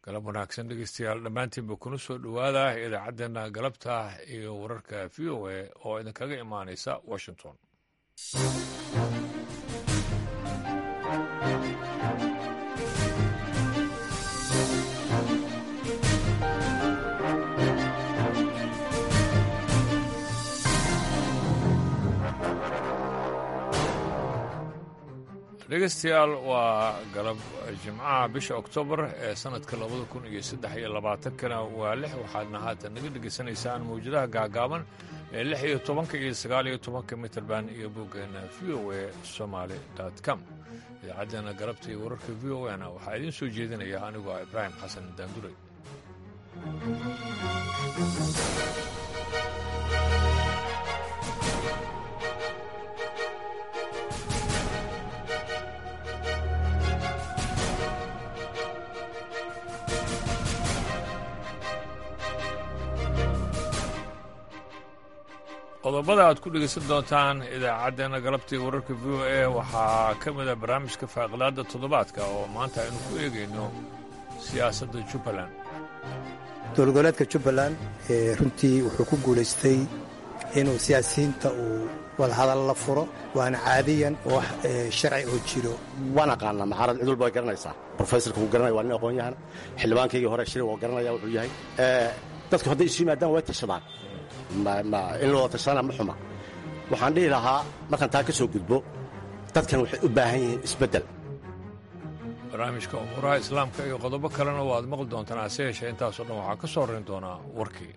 galab wanaagsan dhegeystayaal dhammaantiinba kuna soo dhowaada idaacaddeenna galabta iyo wararka v o a oo idinkaga imaanaysa washington dhegeystayaal waa galab jimcaha bisha oktoobar ee sannadka labada kun iyo saddex iyo labaatankana waa lix waxaadna haatan naga dhegaysanaysaan mawjadaha gaagaaban ee lix iyo tobanka iyo sagaal iyo tobanka mitrband iyo boggeena v o a somaali com idaacaddeenna galabta iyo wararka v o a na waxaa idiin soo jeedinaya anigoo ah ibraahim xasan daanduray qodobada aad ku dhegaysan doontaan idaacaddeenna galabtii wararka v o a waxaa ka mid a barnaamijka faaqilaadda toddobaadka oo maanta aynu ku eegayno siyaasadda jubbaland dowlgoboleedka jubbaland runtii wuxuu ku guulaystay inuu siyaasiyiinta uu wadahadal la furo waana caadiyan wax sharci oo jiro waan aqaanaa maxaarad cid walba way garanaysaa brofesorka wuu garanaya waa nin aqoon yahan xildhibaankaygii hore shiri waa garanaya wuxuu yahay dadku hadday isu yimaadaan way tashadaan in loo tashadana ma xuma waxaan dhihi lahaa markaan taa ka soo gudbo dadkan waxay u baahan yihiin isbeddel barnaamijka umuuraha islaamka iyo qodobo kalena waad maqli doontaan hase yeeshee intaasoo dhan waxaa ka soo horrayn doonaa warkii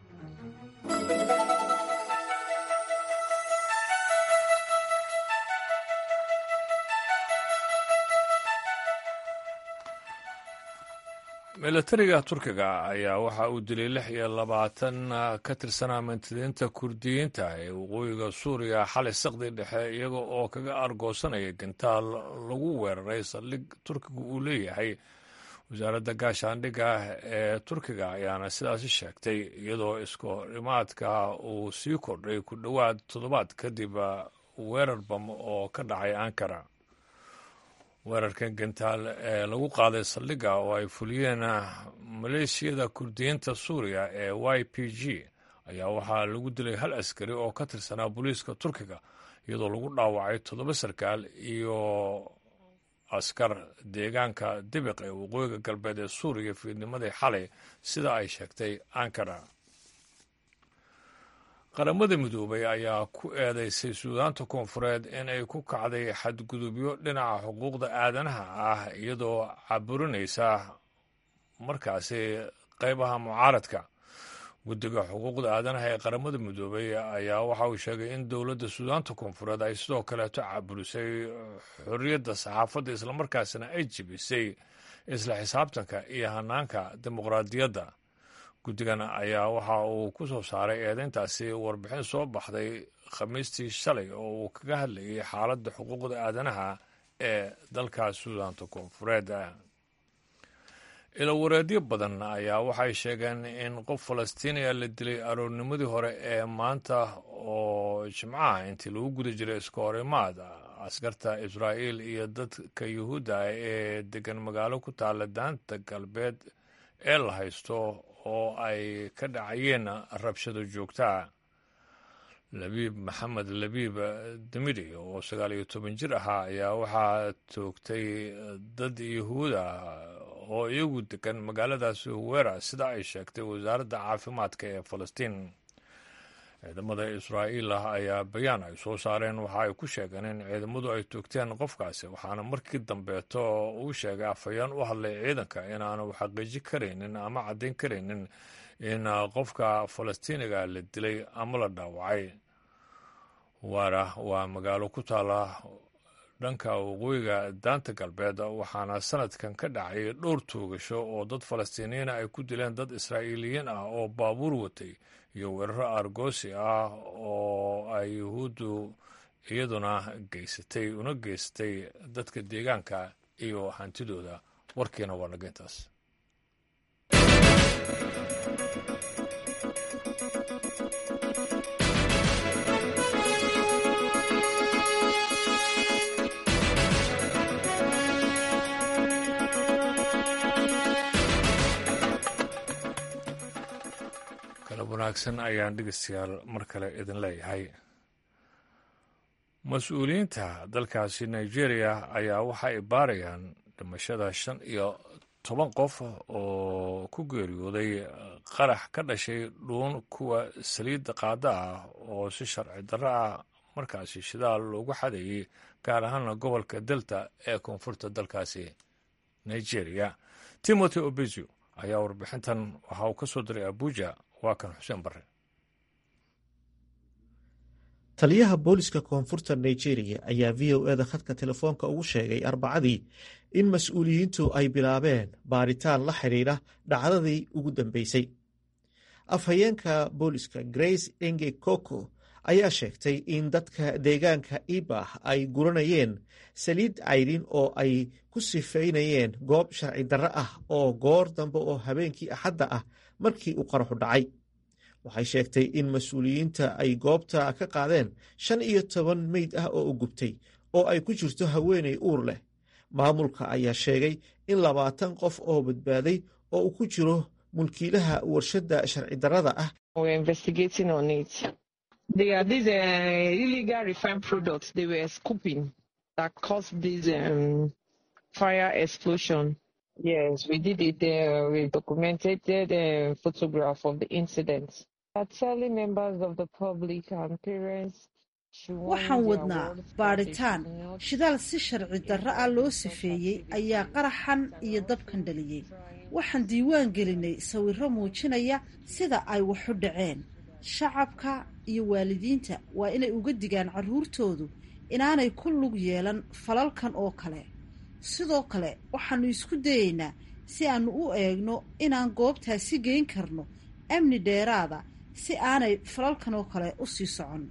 milatariga turkiga ayaa waxa uu dilay lix iyo labaatan ka tirsanaa mintidiinta kurdiyiinta ee waqooyiga suuriya xalay saqdi dhexe iyaga oo kaga argoosanaya gantaal lagu weeraray saldhig turkiga uu leeyahay wasaaradda gaashaandhigga ee turkiga ayaana sidaasi sheegtay iyadoo iskohorimaadka uu sii kordhay ku dhowaad toddobaad kadib weerar bam oo ka dhacay ankara weerarkan gantaal ee lagu qaaday saldhigga oo ay fuliyeen maleeshiyada kurdiyiinta suuriya ee y p g ayaa waxaa lagu dilay hal askari oo ka tirsanaa booliiska turkiga iyadoo lagu dhaawacay toddoba sarkaal iyo askar deegaanka dibiq ee waqooyiga galbeed ee suuriya fiidnimadii xalay sida ay sheegtay ankara qaramada midoobay ayaa ku eedaysay suudaanta koonfureed in ay ku kacday xadgudubyo dhinaca xuquuqda aadanaha ah iyadoo caburinaysa markaasi qaybaha mucaaradka guddiga xuquuqda aadanaha ee qaramada midoobay ayaa waxa uu sheegay in dowladda suudaanta koonfureed ay sidoo kaleeto caburisay xorriyadda saxaafadda islamarkaasina ay jebisay isla xisaabtanka iyo hanaanka dimuqraadiyadda guddigan ayaa waxa uu ku soo saaray eedayntaasi warbixin soo baxday khamiistii shalay oo uu kaga hadlayay xaaladda xuquuqda aadanaha ee dalka suudaanta koonfureed ilawareedyo badan ayaa waxay sheegeen in qof falastiiniya la dilay aroornimadii hore ee maanta oo jimcaha intii lagu guda jiray iska horimaad askarta israa'iil iyo dadka yuhuudda ee degan magaalo ku taalla daanta galbeed ee la haysto oo ay ka dhacayeen rabshado joogtaa labiib maxamed labiib damiri oo sagaal iyo toban jir ahaa ayaa waxaa toogtay dad yuhuuda oo iyagu degan magaaladaasi huwera sida ay sheegtay wasaaradda caafimaadka ee falastiin ciidamada israa'iil ah ayaa bayaan ay soo saareen waxa ay ku sheegeen in ciidamadu ay toogteen qofkaasi waxaana markii dambeeto uu sheegay afhayeen u hadlay ciidanka inaanu xaqiiji karaynin ama caddayn karaynin in qofka falastiiniga la dilay ama la dhaawacay waara waa magaalo ku taala dhanka waqooyiga daanta galbeed waxaana sanadkan ka dhacay dhowr toogasho oo dad falastiiniyiina ay ku dileen dad israa'iiliyiin ah oo baabuur watay iyo weeraro argoosi ah oo ay yuhuuddu iyaduna geysatay una geysatay dadka deegaanka iyo hantidooda warkiina waa naga intaas wanaagsan ayaan dhegeystayaal mar kale idin leeyahay mas-uuliyiinta dalkaasi nigeria ayaa waxa ay baarayaan dhimashada shan iyo toban qof oo ku geeriyooday qarax ka dhashay dhuun kuwa saliidda qaada ah oo si sharci darro ah markaasi shidaal loogu xadayay gaar ahaana gobolka delta ee koonfurta dalkaasi nigeria timothy obezio ayaa warbixintan waxa uu ka soo diray abuja waa kan xuseen barre taliyaha booliska koonfurta nigeria ayaa v o eda khadka telefoonka ugu sheegay arbacadii in mas-uuliyiintu ay bilaabeen baaritaan la xidhiidha dhacdadii ugu dambeysay afhayeenka booliska grace enge koko ayaa sheegtay in dadka deegaanka ibah ay guranayeen saliid cayrin oo ay ku sifeynayeen goob sharci darro ah oo goor dambe oo habeenkii axadda ah markii uu qaraxu dhacay waxay sheegtay in mas-uuliyiinta ay goobta ka qaadeen shan iyo toban meyd ah oo u gubtay oo ay ku jirto haweeney uur leh maamulka ayaa sheegay in labaatan qof oo badbaaday oo uu ku jiro mulkiilaha warshadda sharci darrada ah Yes, we did it. Uh, we documented the photograph of the incident. are telling members of the public and parents waxaan wadnaa baadhitaan shidaal si sharci darro ah loo sifeeyey ayaa qaraxan iyo dabkan dhaliyey waxaan diiwaan gelinay sawirro muujinaya sida ay waxu dhaceen shacabka iyo waalidiinta waa inay uga digaan carruurtoodu inaanay ku lug yeelan falalkan oo kale sidoo kale waxaannu isku dayeynaa si aannu u eegno inaan goobtaasi geyn karno amni dheeraada si aanay falalkan oo kale u sii socon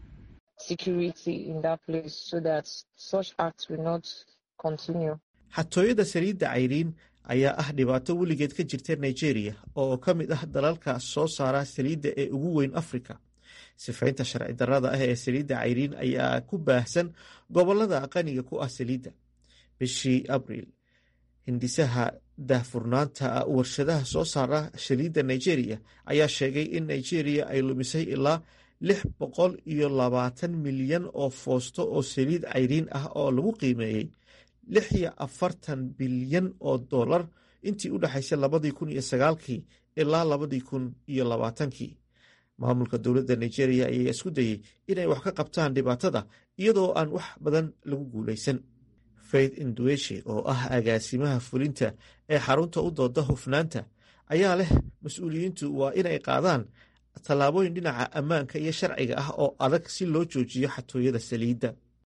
xatooyada saliidda cayriin ayaa ah dhibaato weligeed ka jirta nigeria oo ka mid ah dalalka soo saara saliidda ee ugu weyn afrika sifaynta sharci darrada ah ee saliidda cayriin ayaa ku baahsan gobolada qaniga ku ah saliidda bishii abriil hindisaha daahfurnaanta warshadaha soo saara saliidda nigeria ayaa sheegay in nigeria ay lumisay ilaa lix boqol iyo labaatan milyan oo foosto oo saliid cayriin ah oo lagu qiimeeyey lix iyo afartan bilyan oo dollar intii u dhexaysay labadii kun iyo sagaalkii ilaa labadii kun iyo labaatankii maamulka dowladda nigeria ayaa isku dayey inay wax ka qabtaan dhibaatada iyadoo aan wax badan lagu guulaysan faith indueshe oo ah agaasimaha fulinta ee xarunta u dooda hufnaanta ayaa leh mas-uuliyiintu waa inay qaadaan tallaabooyin dhinaca ammaanka iyo sharciga ah oo adag si loo joojiyo xatooyada saliidda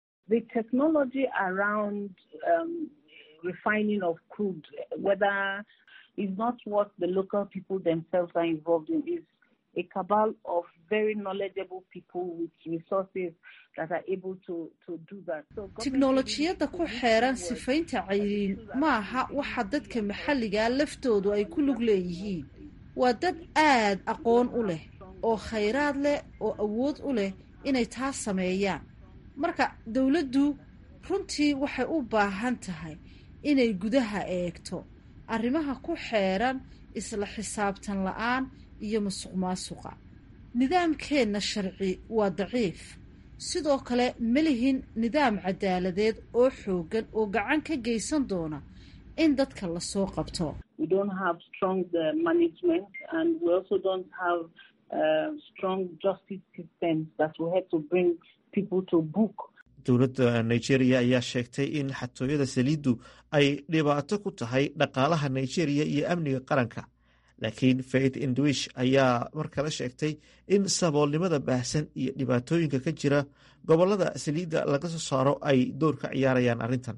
tiknolojiyadda ku xeeran sifaynta cayriin ma aha waxa dadka maxalligaa laftoodu ay ku lug leeyihiin waa dad aad aqoon u leh oo khayraad leh oo awood u leh inay taas sameeyaan marka dowladdu runtii waxay u baahan tahay inay gudaha eegto arrimaha ku xeeran isla xisaabtan la-aan iyo musuq maasuqa nidaamkeenna sharci waa daciif sidoo kale ma lihin nidaam cadaaladeed oo xooggan oo gacan ka geysan doona in dadka lasoo qabto dowladda nigeria ayaa sheegtay in xatooyada saliiddu ay dhibaato ku tahay dhaqaalaha nigeria iyo amniga qaranka laakiin faith indwish ayaa mar kale sheegtay in saboolnimada baahsan iyo dhibaatooyinka ka jira gobolada saliidda laga soo saaro ay door ka ciyaarayaan arrintan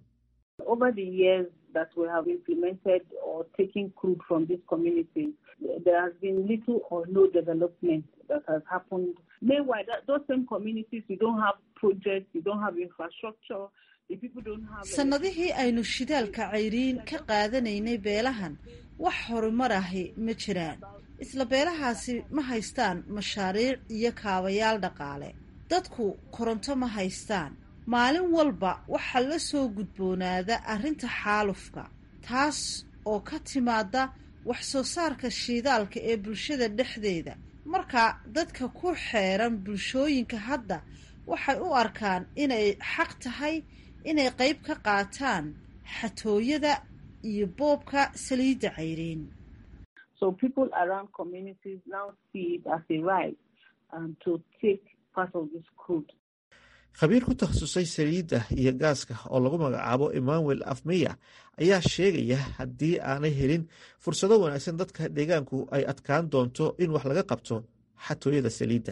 sannadihii aynu shidaalka cayriin ka qaadanaynay beelahan wax horumar ahi ma jiraan isla beelahaasi ma haystaan mashaariic iyo kaabayaal dhaqaale dadku koronto ma haystaan maalin walba waxaa la soo gudboonaada arrinta xaalufka taas oo ka timaada wax soo saarka shiidaalka ee bulshada dhexdeeda marka dadka ku xeeran bulshooyinka hadda waxay u arkaan inay xaq tahay inay qayb ka qaataan xatooyada iyo boobka saliidda cayriin khabiir ku takhasusay saliidda iyo gaaska oo lagu magacaabo emmanuel afmeya ayaa sheegaya haddii aanay helin fursado wanaagsan dadka deegaanku ay adkaan doonto in wax laga qabto xatooyada saliidda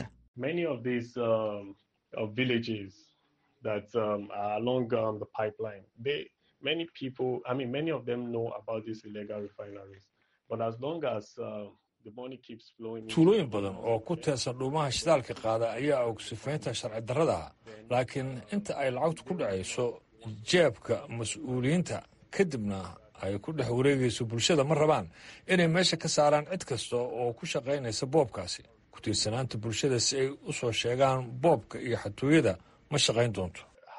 tuulooyin badan oo ku teesan dhuumaha shidaalka qaada ayaa og sifaynta sharci darrada laakiin inta ay lacagtu ku dhacayso jeebka mas-uuliyiinta kadibna ay ku dhex wareegayso bulshada ma rabaan inay meesha ka saaraan cid kasta oo ku shaqaynaysa boobkaasi ku tiirsanaanta bulshada si ay u soo sheegaan boobka iyo xatooyada ma shaqayn doonto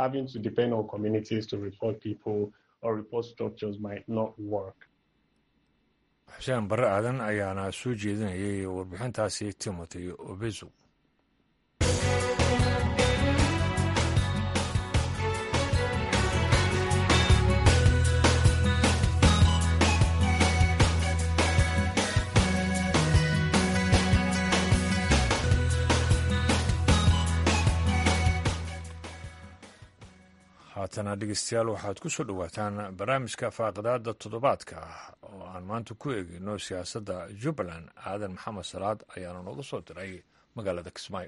xuseen barre aadan ayaana soo jeedinayay warbixintaasi timothy obezo haatana dhegeystayaal waxaad ku soo dhowaataan barnaamijka faaqidaada toddobaadka oo aan maanta ku eegeyno siyaasadda jubbaland aadan maxamed salaad ayaana nooga soo diray magaalada kismaayo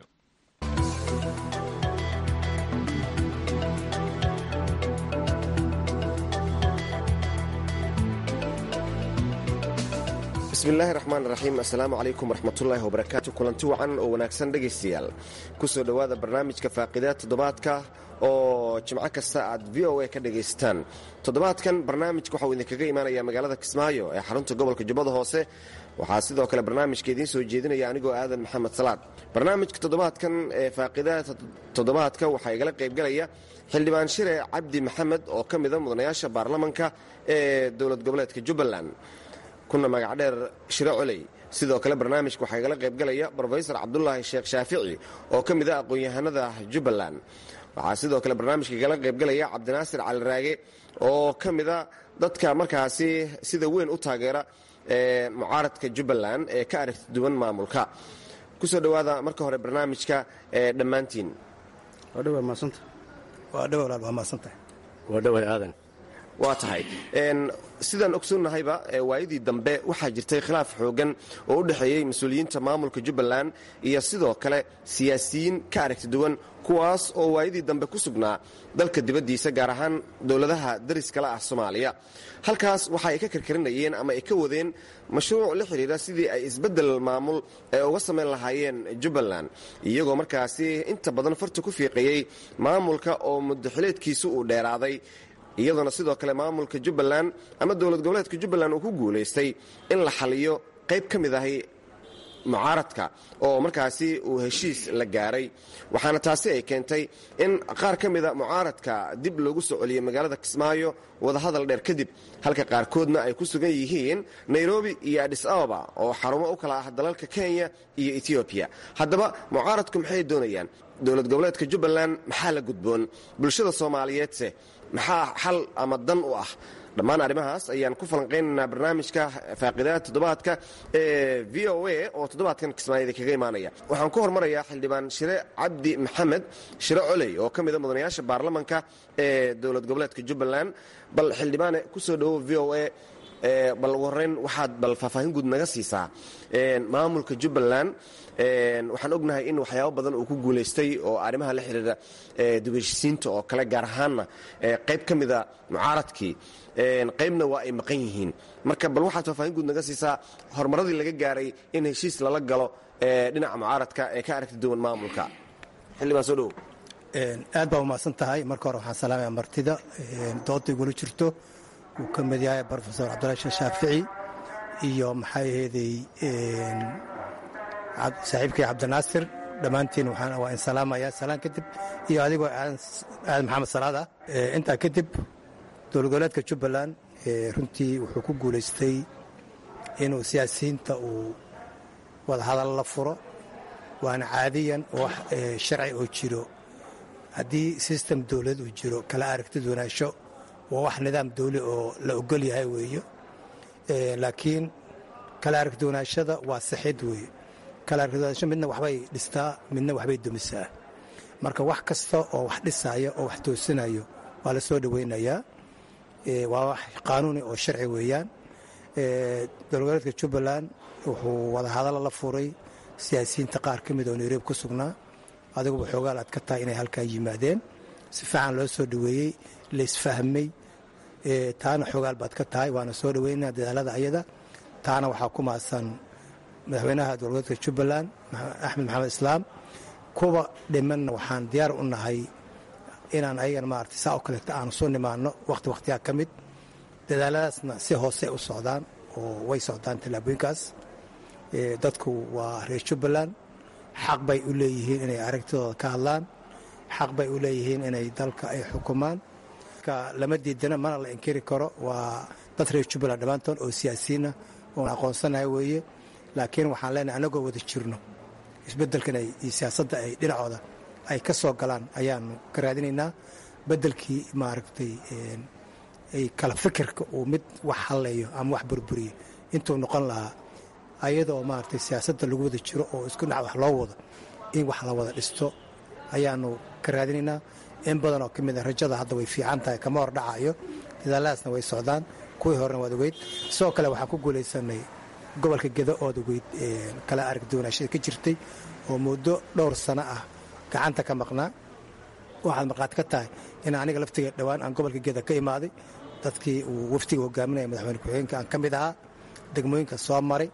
bismillaahi raxmaan raxiim assalaamu calaykum waraxmatullaahi wabarakaatu kulanti wacan oo wanaagsan dhegaystayaal ku soo dhowaada barnaamijka faaqidaad toddobaadka oo jimco kasta aad v o a ka dhagaystaan toddobaadkan barnaamijka waxauu idinkaga imaanaya magaalada kismaayo ee xarunta gobolka jubbada hoose waxaa sidoo kale barnaamijka idiin soo jeedinaya anigoo aadan maxamed salaad barnaamijka toddobaadkan ee faaqidaha toddobaadka waxaa igala qaybgalaya xildhibaan shire cabdi maxamed oo ka mida mudanayaasha baarlamanka ee dowlad goboleedka jubbaland kuna magacdheer shire coley sidoo kale barnaamijka waxaa igala qaybgalaya brofesor cabdulaahi sheekh shaafici oo ka mid a aqoon-yahanada jubbaland waxaa sidoo kale barnaamijka igala qaybgalaya cabdinaasir caliraage oo ka mida dadka markaasi sida weyn u taageera mucaaradka jubbaland ee ka aragti duwan maamulka kusoo dhowaada marka hore barnaamijka dhammaantiin waa tahay sidaan ogsoonnahayba waayadii dambe waxaa jirtay khilaaf xoogan oo u dhexeeyey mas-uuliyiinta maamulka jubbaland iyo sidoo kale siyaasiyiin ka aragti duwan kuwaas oo waayadii dambe ku sugnaa dalka dibaddiisa gaar ahaan dowladaha dariskala ah soomaaliya halkaas waxa ay ka karkarinayeen ama ay ka wadeen mashruuc la xidhiira sidii ay isbeddel maamul ee uga samayn lahaayeen jubbaland iyagoo markaasi inta badan farta ku fiiqayey maamulka oo muddaxileedkiisu uu dheeraaday iyadoona sidoo kale maamulka jubbaland ama dowlad goboleedka jubbaland uu ku guulaystay in la xaliyo qayb ka mid ahay mucaaradka oo markaasi uu heshiis la gaaray waxaana taasi ay keentay in qaar ka mida mucaaradka dib loogu soo celiyey magaalada kismaayo wadahadal dheer kadib halka qaarkoodna ay ku sugan yihiin nairobi iyo adhis ababa oo xarumo u kala ah dalalka kenya iyo etoobiya haddaba mucaaradku maxay doonayaan dowlad goboleedka jubbaland maxaa la gudboon bulshada soomaaliyeedse maxaa xal ama dan u ah dhammaan arrimahaas ayaan ku falanqaynaynaa barnaamijka faaqidaha toddobaadka ee v o a oo toddobaadkan kismaayada kaga imaanaya waxaan ku hormarayaa xildhibaan shire cabdi maxamed shire coley oo ka mida mudanayaasha baarlamanka ee dowlad goboleedka jubbaland bal xildhibaane ku soo dhowow v o a bal ugu horreyn waxaad bal faahfaahin guud naga siisaa maamulka jubbaland waxaan ognahay in waxyaabo badan uu ku guulaystay oo arrimaha la xidhiira dubheshisiinta oo kale gaar ahaanna qayb ka mida mucaaradkii qaybna waa ay maqan yihiin marka bal waxaad faahfaahin guud naga siisaa horumaradii laga gaaray in heshiis lala galo dhinaca mucaaradka ee ka aragti duwan maamulka xildhibaan soo dhowow aad baa umahadsan tahay marka hore waxaan salaamaya martida dooda igula jirto uu ka mid yahay brofesor cabdulahi sheekh shaafici iyo maxay aheeday saaxiibkii cabdinaasir dhammaantiin waa in salaamaya salaan kadib iyo adigoo aadan maxamed salaada intaa kadib dowlad goboleedka jubbaland runtii wuxuu ku guulaystay inuu siyaasiyiinta uu wadahadal la furo waana caadiyan oo wax sharci oo jiro haddii sistem dowlad uu jiro kala aragtid wanaasho waa wax nidaam dawli oo la ogol yahay weeyo laakiin kala aragtid wanaashada waa saxid weeye kala aragtid wanaasho midna waxbay dhistaa midna waxbay dumisaa marka wax kasta oo wax dhisaya oo wax toosinayo waa la soo dhoweynayaa waa wax qaanuuni oo sharci weeyaan dowlgoboleedka jubbaland wuxuu wadahadalla la furay siyaasiyiinta qaar ka mid oo nairobi ku sugnaa adiguba xoogaal aad ka tahay inay halkaa yimaadeen si fiican loo soo dhoweeyey laisfahmay taana xoogaal baad ka tahay waana soo dhoweynaa dadaalada ayada taana waxaa ku maasan madaxweynaha dowlgoboleedka jubbaland axmed maxamed islaam kuwa dhimanna waxaan diyaar u nahay inaan ayagana maarata saa oo kaleeta aanu soo nimaano wakhti wakhtiyaa ka mid dadaaladaasna si hoose u socdaan oo way socdaan tallaabooyinkaas dadku waa reer jubbaland xaq bay u leeyihiin inay aragtidooda ka hadlaan xaq bay u leeyihiin inay dalka ay xukumaan lama diidana mana la inkiri karo waa dad reer jubbaland dhammaantood oo siyaasiyiinah oon aqoonsanahay weeye laakiin waxaan leenahay anagoo wada jirno isbeddelkan iyo siyaasadda ay dhinacooda ay ka soo galaan ayaanu ka raadinaynaa beddelkii maaragtay ay kala fikirka uu mid wax halleeyo ama wax burburiyo intuu noqon lahaa ayadoo maaragtay siyaasadda lagu wada jiro oo isku dhinac wax loo wado in wax la wada dhisto ayaanu ka raadinaynaa in badan oo ka mid a rajada hadda way fiican tahay kama hor dhacayo dadaaladaasna way socdaan kuwii horena waad ogeyd sidoo kale waxaan ku guulaysanay gobolka gedo ood ogeyd kala aragduwanaashada ka jirtay oo muddo dhowr sano ah gacanta ka maqnaa waxaad markhaati ka tahay in aniga laftiga dhowaan aan gobolka geda ka imaaday dadkii uu waftiga hogaaminaya madaxweyne ku-xigeenka aan ka mid ahaa degmooyinka soo maray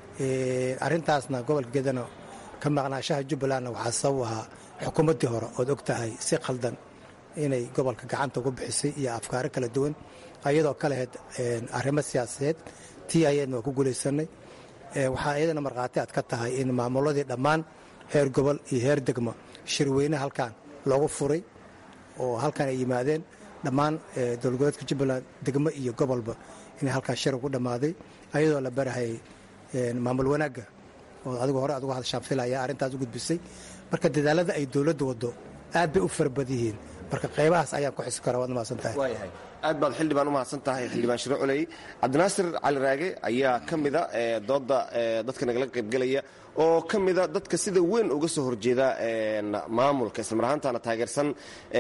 arrintaasna gobolka gedana ka maqnaashaha jubbalandna waxaa sabab ahaa xukuumaddii hore ood og tahay si khaldan inay gobolka gacanta ugu bixisay iyo afkaaro kala duwan ayadoo ka lahayd arrimo siyaasadeed tii ayadna waa ku guulaysanay waxaa iyadana markhaati aad ka tahay in maamuladii dhammaan heer gobol iyo heer degmo shirweyne halkan loogu furay oo halkan ay yimaadeen dhammaan dowlgoboleedka jubbaland degmo iyo gobolba inay halkaa shir ugu dhammaaday ayadoo la barahayay maamul wanaagga oo adigu hore adugu hadashaan filaya arrintaas u gudbisay marka dadaalada ay dowladda waddo aad bay u farabad yihiin marka qaybahaas ayaan ku xisi karaa waad mahadsan tahay waayahay aad baad xildhibaan u mahadsan tahay xildhibaan shiro culey cabdinaasir cali raage ayaa ka mida dooda dadka nagala qaybgelaya oo ka mida dadka sida weyn uga soo horjeeda maamulka islamar ahaantana taageersan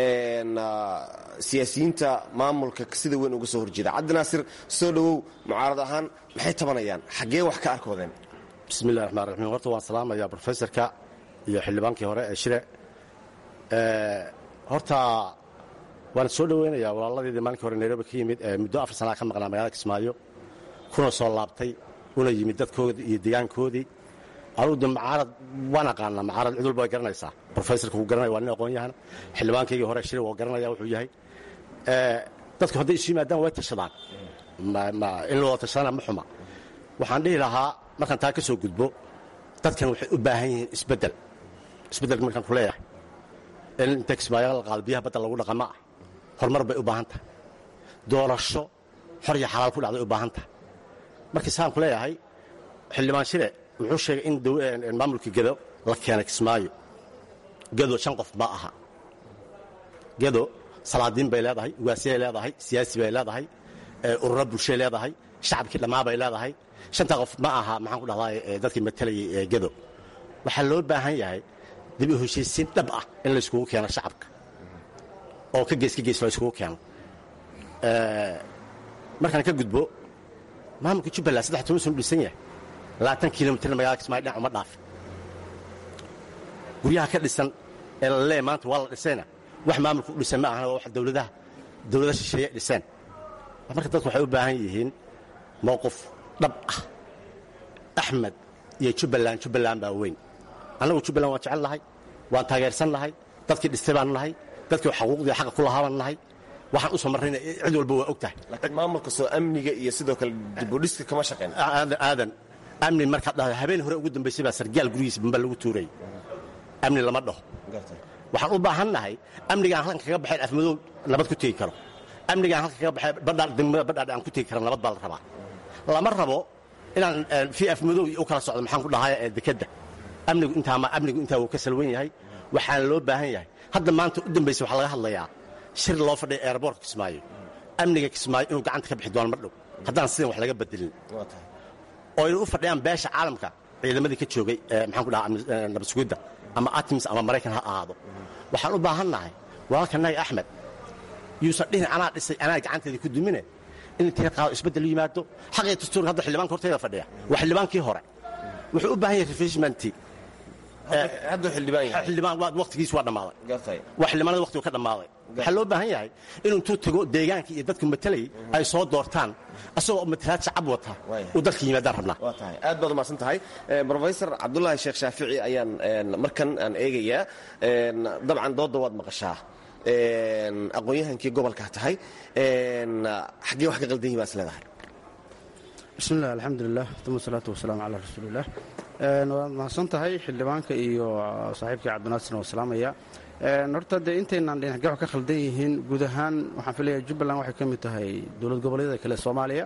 siyaasiyiinta maamulka sida weyn uga soo horjeeda cabdinaasir soo dhowow mucaarad ahaan maxay tabanayaan xaggee wax ka arkoodeen bismillahi raxmaan raxiim horta waan salaamayaa brofesorka iyo xildhibaankii hore ee shire horta waan soo dhoweynayaa walaaladeedii maalinkii hore nairobi ka yimid ee muddo afar sanaa ka maqnaa magaalada kismaayo kuna soo laabtay una yimid dadkoodii iyo deegaankoodii anugu de macaarad waan aqaanaa macaarad cid walba way garanaysaa brofesorka wuu garanaya waa nin aqoon-yahana xildhibaankaygii hore shire waa garanaya wuxuu yahay dadku hadday isu yimaadaan way tashadaan in loo tashadana ma xuma waxaan dhihi lahaa markaan taa ka soo gudbo dadkan waxay u baahan yihiin isbeddel isbeddelka markaan ku leeyahay in inta kismaayo la qaado biyaha badda lagu dhaqama ah horumar bay u baahan tahay doorasho xor iyo xalaal ku dhacday u baahan tahay markii saan ku leeyahay xildhibaan shire wuxuu sheegay in maamulka gedo la keenay kismaayo gedo shan qof ma aha gedo salaadiin bay leedahay ugaasiyay leedahay siyaasi bay leedahay ururo bulshay leedahay shacabkii dhammaa bay leedahay shantaa qof ma aha maxaan ku dhahdaa dadkii matalayay gedo waxaa loo baahan yahay dib u heshiisiin dhab ah in la iskugu keeno shacabka oo ka gees ka gees la iskugu keeno markaan ka gudbo maamulka jubbaland saddex toban sano dhisan yahay labaatan kilomitirna magaalada kismaayo dhinac uma dhaafin guryaha ka dhisan ee la leeya maanta waa la dhisayna wax maamulka u dhisan ma ahana waa wax dowladaha dowlada shisheeye dhiseen marka dadku waxay u baahan yihiin mowqif dhab ah axmed iyo jubbaland jubbaland baa weyn annagu jubbaland waan jecel nahay waan taageersan nahay dadkii dhistay baan nahay dadkii xaquuqdii xaqa ku lahaa baan nahay waxaan u soo marrayna cid walba waa og tahay laakiin maamulka soo amniga iyo sidoo kale dibudhiska kama shaqeyn aadan aadan amni markaad dhahdo habeen hore ugu dambaysay baa sargaal gurigiisa bamba lagu tuurayay amni lama dhaho waxaan u baahan nahay amnigaan halkan kaga baxayn afmadow nabad ku tegi karo amnigaan halkan kaga baxay badhaan degmada badhaadhe aan ku tegi kara nabad baa la rabaa lama rabo inaan fii afmadow u kala socdo maxaan ku dhahay ee dekedda amnigu intaama amnigu intaa wuu ka salwan yahay waxaana loo baahan yahay hadda maanta u dambaysa waxaa laga hadlayaa shir loo fadhiya eeraboortka kismaayo amniga kismaayo inuu gacanta ka bixi doono mar dhow haddaan sidan wax laga bedelin oo ay u fadhiyaan beesha caalamka ciidamadii ka joogay maxaan ku dhaha nabad sugidda ama atims ama maraykan ha ahaado waxaan u baahannahay walaalkanaga axmed yuusan dhihin anaa dhisay anaa gacanteedii ku dumine in intii qaado isbeddel u yimaado xaqii dastuurka hadda xildhibaanka horteeda fadhiya waa xildhibaankii hore wuxuu u baahan yahay refreshmentii hadduu xildhibaan yahay xildhibaan waqtigiis waa dhammaaday gartay waa xildhibaanada waqtigu ka dhammaaday waxaa loo baahan yahay inuu intuu tago deegaanka iyo dadku matalayay ay soo doortaan asagoo matalaad shacab wata uu dalka yimaadaan rabnaa waa tahay aad baad umahadsan tahay brofesor cabdulaahi sheekh shaafici ayaan markan aan eegayaa dabcan doodda waad maqashaa aqoon-yahankii gobolkaa tahay xaggee wax ka qaldan yihi baa is leedahay bismillahi alxamdulilah uma salaatu wasalaamu calaa rasuulilah waad mahadsan tahay xildhibaanka iyo saaxiibkii cabdinaasirna waa salaamaya horta dee intaynaan dhinacgaxo ka khaldan yihiin guud ahaan waxaan filayaa jubbaland waxay ka mid tahay dowlad goboleedyada kale soomaaliya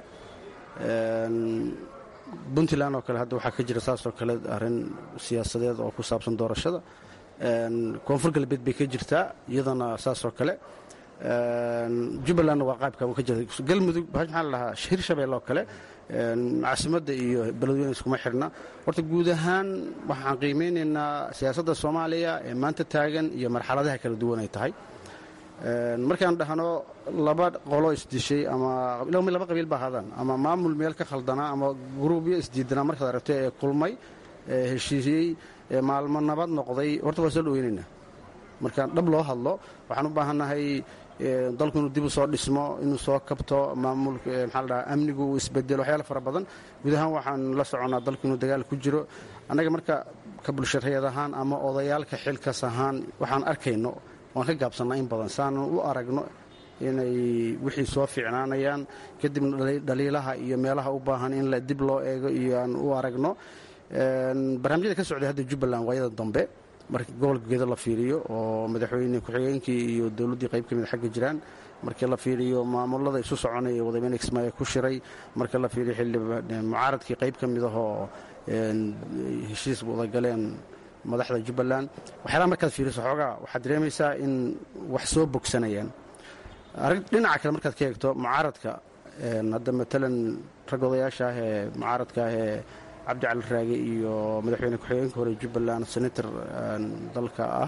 puntland oo kale hadda waxaa ka jira saasoo kale arrin siyaasadeed oo ku saabsan doorashada koonfur galbeed bay ka jirtaa iyadana saasoo kale jubbalandna waa qaybka ka jirta galmudug maxaa la dhahaa hirshabelle oo kale caasimadda iyo beledweyne iskuma xirna horta guud ahaan waxaan qiimeynaynaa siyaasadda soomaaliya ee maanta taagan iyo marxaladaha kala duwan ay tahay markaan dhahno laba qolo isdishay ama laba qabiil ba ahaadaan ama maamul meel ka khaldanaa ama gruubyo isdiidanaa markaad aragto ee kulmay ee heshiisiyey ee maalmo nabad noqday horta waa soo dhaweynaynaa markaan dhab loo hadlo waxaan u baahannahay dalku inuu dib u soo dhismo inuu soo kabto maamulka maxaa la dhahaa amnigu uu isbedelo waxyaala fara badan guud ahaan waxaan la soconnaa dalku inuu dagaal ku jiro annaga marka ka bulshareed ahaan ama odayaalka xilkas ahaan waxaan arkayno waan ka gaabsannaa in badan saanan u aragno inay wixii soo fiicnaanayaan kadibna dhaliilaha iyo meelaha u baahan in dib loo eego iyo aan u aragno barnaamijyada ka socday hadda jubbaland waayada dambe marka gobolka geedo la fiiriyo oo madaxweyne ku-xigeenkii iyo dowladdii qayb ka mid xagga jiraan markii la fiiriyo maamulada isu soconaya wadameyne kismaayo ku shiray marka la fiiriyo mucaaradkii qayb ka mid ahoo heshiis wadagaleen madaxda jubbaland waxyaalaha markaad fiiriso xoogaa waxaad dareemaysaa in wax soo bogsanayaan dhinaca kale markaad ka eegto mucaaradka hadda matalan rag odayaasha ah ee mucaaradka ah ee cabdi cali raage iyo madaxweyne ku-xigeenka hore jubbaland senator dalka ah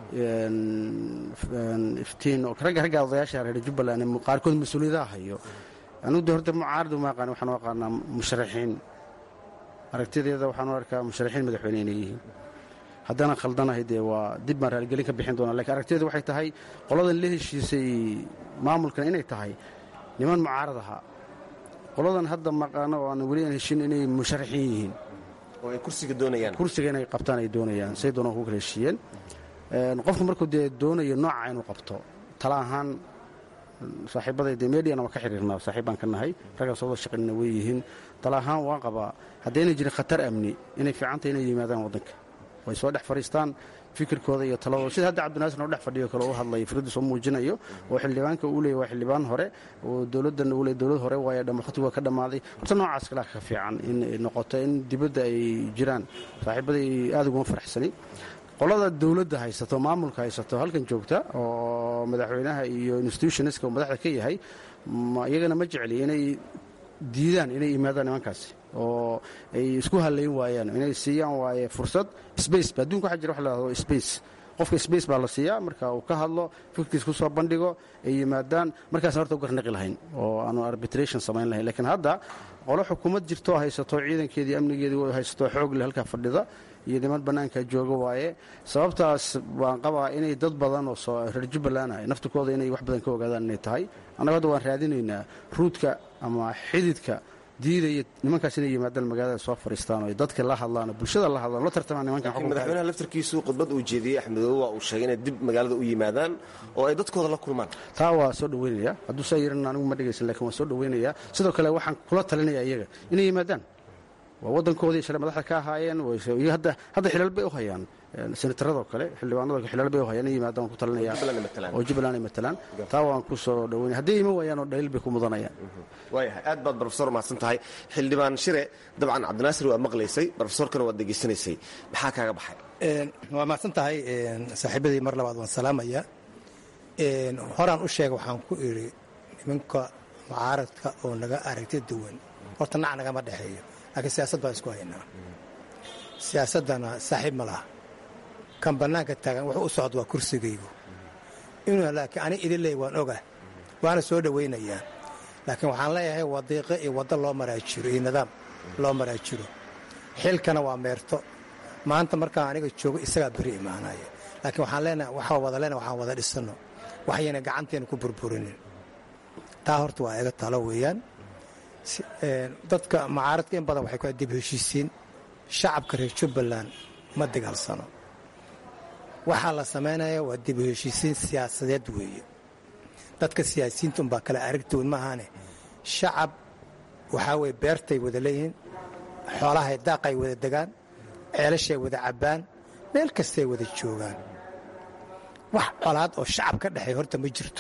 iftiin ragga ragga odayaasha reer jubbaland qaarkood mas-uuliyadaha hayo anugu de horta mucaarad uma aqaan waxaan u aqaanaa musharaxiin aragtideeda waxaan u arkaa musharaxiin madaxweyne inay yihiin haddana khaldanahay dee waa dib baan raaligelin ka bixin doonaa lakiin aragtideedu waxay tahay qoladan la heshiisay maamulkan inay tahay niman mucaarad ahaa qoladan hadda maqaano oo aan weli aan heshin inay musharaxiin yihiin oo ay kursiga doonayaan kursiga inay qabtaan ay doonayaan say doonaan ku kala heshiiyeen qofku markuu dee doonayo nooca inuu qabto tala ahaan saaxiibaday dee mediana waa ka xiriirnaa saaxiib baan ka nahay raggaas wada shaqaynina way yihiin tala ahaan waan qabaa haddayna jirin khatar amni inay fiicantahay inay yimaadaan waddanka way soo dhex fadhiistaan fikirkooda iyo taladooda sida hadda cabdinaasir oo dhex fadhiyo kale u hadlaya fikradu soo muujinayo oo xildhibaanka uu leeyay waa xildhibaan hore oo dowladdan uu leeyay dowlad hore waaye waqtigu waa ka dhammaaday horta noocaas kalaa ka fiican in noqoto in dibadda ay jiraan saaxiibaday aad uguma faraxsani qolada dowladda haysato maamulka haysato halkan joogta oo madaxweynaha iyo institutionska uu madaxda ka yahay iyagana ma jecli inay diidaan inay yimaadaan nimankaasi oo ay isku halayn waayaan inay siiyaan waaye fursad space adduunka waxaa jira wax la hahdo space qofka space baa la siiyaa marka uu ka hadlo fikirkiis ku soo bandhigo ay yimaadaan markaasna horta u garnaqi lahayn oo aanu arbitration samayn lahayn lakiin hadda qolo xukuumad jirtoo haysato ciidankeedii amnigeedii haysato xoog leh halkaa fadhida iyo niman bannaanka jooga waaye sababtaas waan qabaa inay dad badan oo reer jubbaland ah naftikooda inay wax badan ka ogaadaan inay tahay annaga hadda waan raadinaynaa ruudka ama xididka diidaya nimankaas inay yimaadaan magaalada soo fariistaan oo dadka la hadlaan oo bulshada la hadlaan la tartamaan nimankan laakiin madaxweynaha laftarkiisu khudbad uu jeediyey axmedoobe waa uu sheegay inay dib magaalada u yimaadaan oo ay dadkooda la kulmaan taa waa soo dhaweynaya hadduu saa yiran anigu ma dhegaysan lakin waan soo dhaweynaya sidoo kale waxaan kula talinaya iyaga inay yimaadaan waa waddankoodii shalay madaxda ka ahaayeen hadda xilal bay u hayaan senataradoo kale xildhibaanado xildhibaan bay hayaan yimaadaan ku talinaya oo jubbaland ay matalaan taa waan ku soo dhaweynaya hadday iman waayaan oo dhaliil bay ku mudanayaan waayahay aad baad brofesor mahadsan tahay xildhibaan shire dabcan cabdinaasir waa maqlaysay brofesorkana waad degeysanaysay maxaa kaaga baxay waa mahadsan tahay saaxiibadii mar labaad waan salaamaya horaan u sheega waxaan ku idhi nimanka mucaaradka oo naga aragti duwan horta nac nagama dhexeeyo laakiin siyaasad baan isku haynaa siyaasaddana saaxiib ma laha kan bannaanka taagan wuxuu u socda waa kursigaygu inuu laakiin ani idin leey waan ogah waana soo dhowaynayaa laakiin waxaan leeyahay wadiiqo iyo waddo loo maraa jiro iyo nidaam loo maraa jiro xilkana waa meerto maanta markaan aniga joogo isagaa beri imaanaya laakiin waxaan leenahay waxaa wada leenahay waxaan wada dhisanno waxayna gacanteena ku burburinin taa horta waa iga talo weeyaan dadka mucaaradka in badan waxay ku dib heshiisiin shacabka reer jubbaland ma dagaalsano waxaa la samaynaya waa dib heshiisiin siyaasadeed weeye dadka siyaasiyiinta unbaa kale aragtood maahaane shacab waxaa weye beertay wada leeyihiin xoolahay daaqay wada degaan ceelashay wada cabbaan meel kastay wada joogaan wax colaad oo shacab ka dhexeey horta ma jirto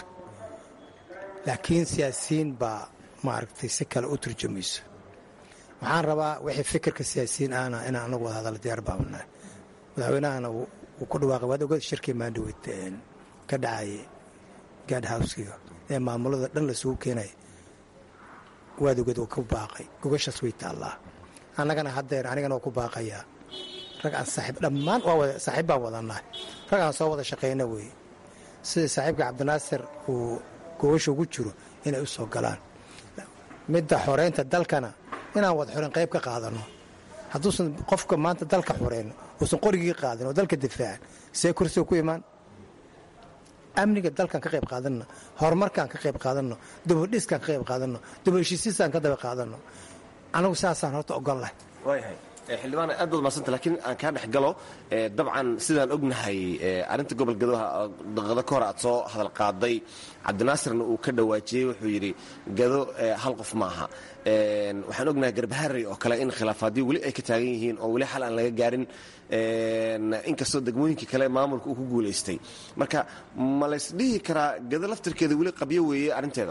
laakiin siyaasiyiin baa maaragtay si kale u turjumayso waxaan rabaa wixii fikirka siyaasiyiin ahna inaan anagu wada hadalla diyaar baabanahay madaxweynahana wuu ku dhawaaqay waad ogeed shirkii maandhaweyd ka dhacayay gaad howskiga ee maamulada dhan lasugu keenaya waad ogeed wuu ku baaqay gogashaas way taallaa annagana haddeer anigana waa ku baaqayaa rag aan saaxiib dhammaan saaxiib baan wadannahay rag aan soo wada shaqayna weeye sida saaxiibka cabdinaasir uu gogasha ugu jiro inay u soo galaan midda xoreynta dalkana inaan wada xoreyn qayb ka qaadanno hadduusan qofka maanta dalka xoreyn uusan qorigii qaadin oo dalka difaacan see kursiga ku imaan amniga dalkan ka qayb qaadanno horumarkaan ka qayb qaadanno dubadhiskaan ka qayb qaadanno dubaheshiisiisaan ka daba qaadanno anagu saasaan horta ogol lahay waayahay xildhibaan aad baad madsanta laakiin aan kaa dhex galo dabcan sidaan ognahay arrinta gobol gadoha daqado ka hor aad soo hadal qaaday cabdinaasirna uu ka dhawaajiyey wuxuu yidhi gado hal qof maaha waxaan ognahay garbaharey oo kale in khilaafaadyo weli ay ka taagan yihiin oo weli xal aan laga gaarin inkastoo degmooyinkii kale maamulka uu ku guulaystay marka ma laysdhihi karaa gado laftirkeeda weli qabyo weeye arrinteeda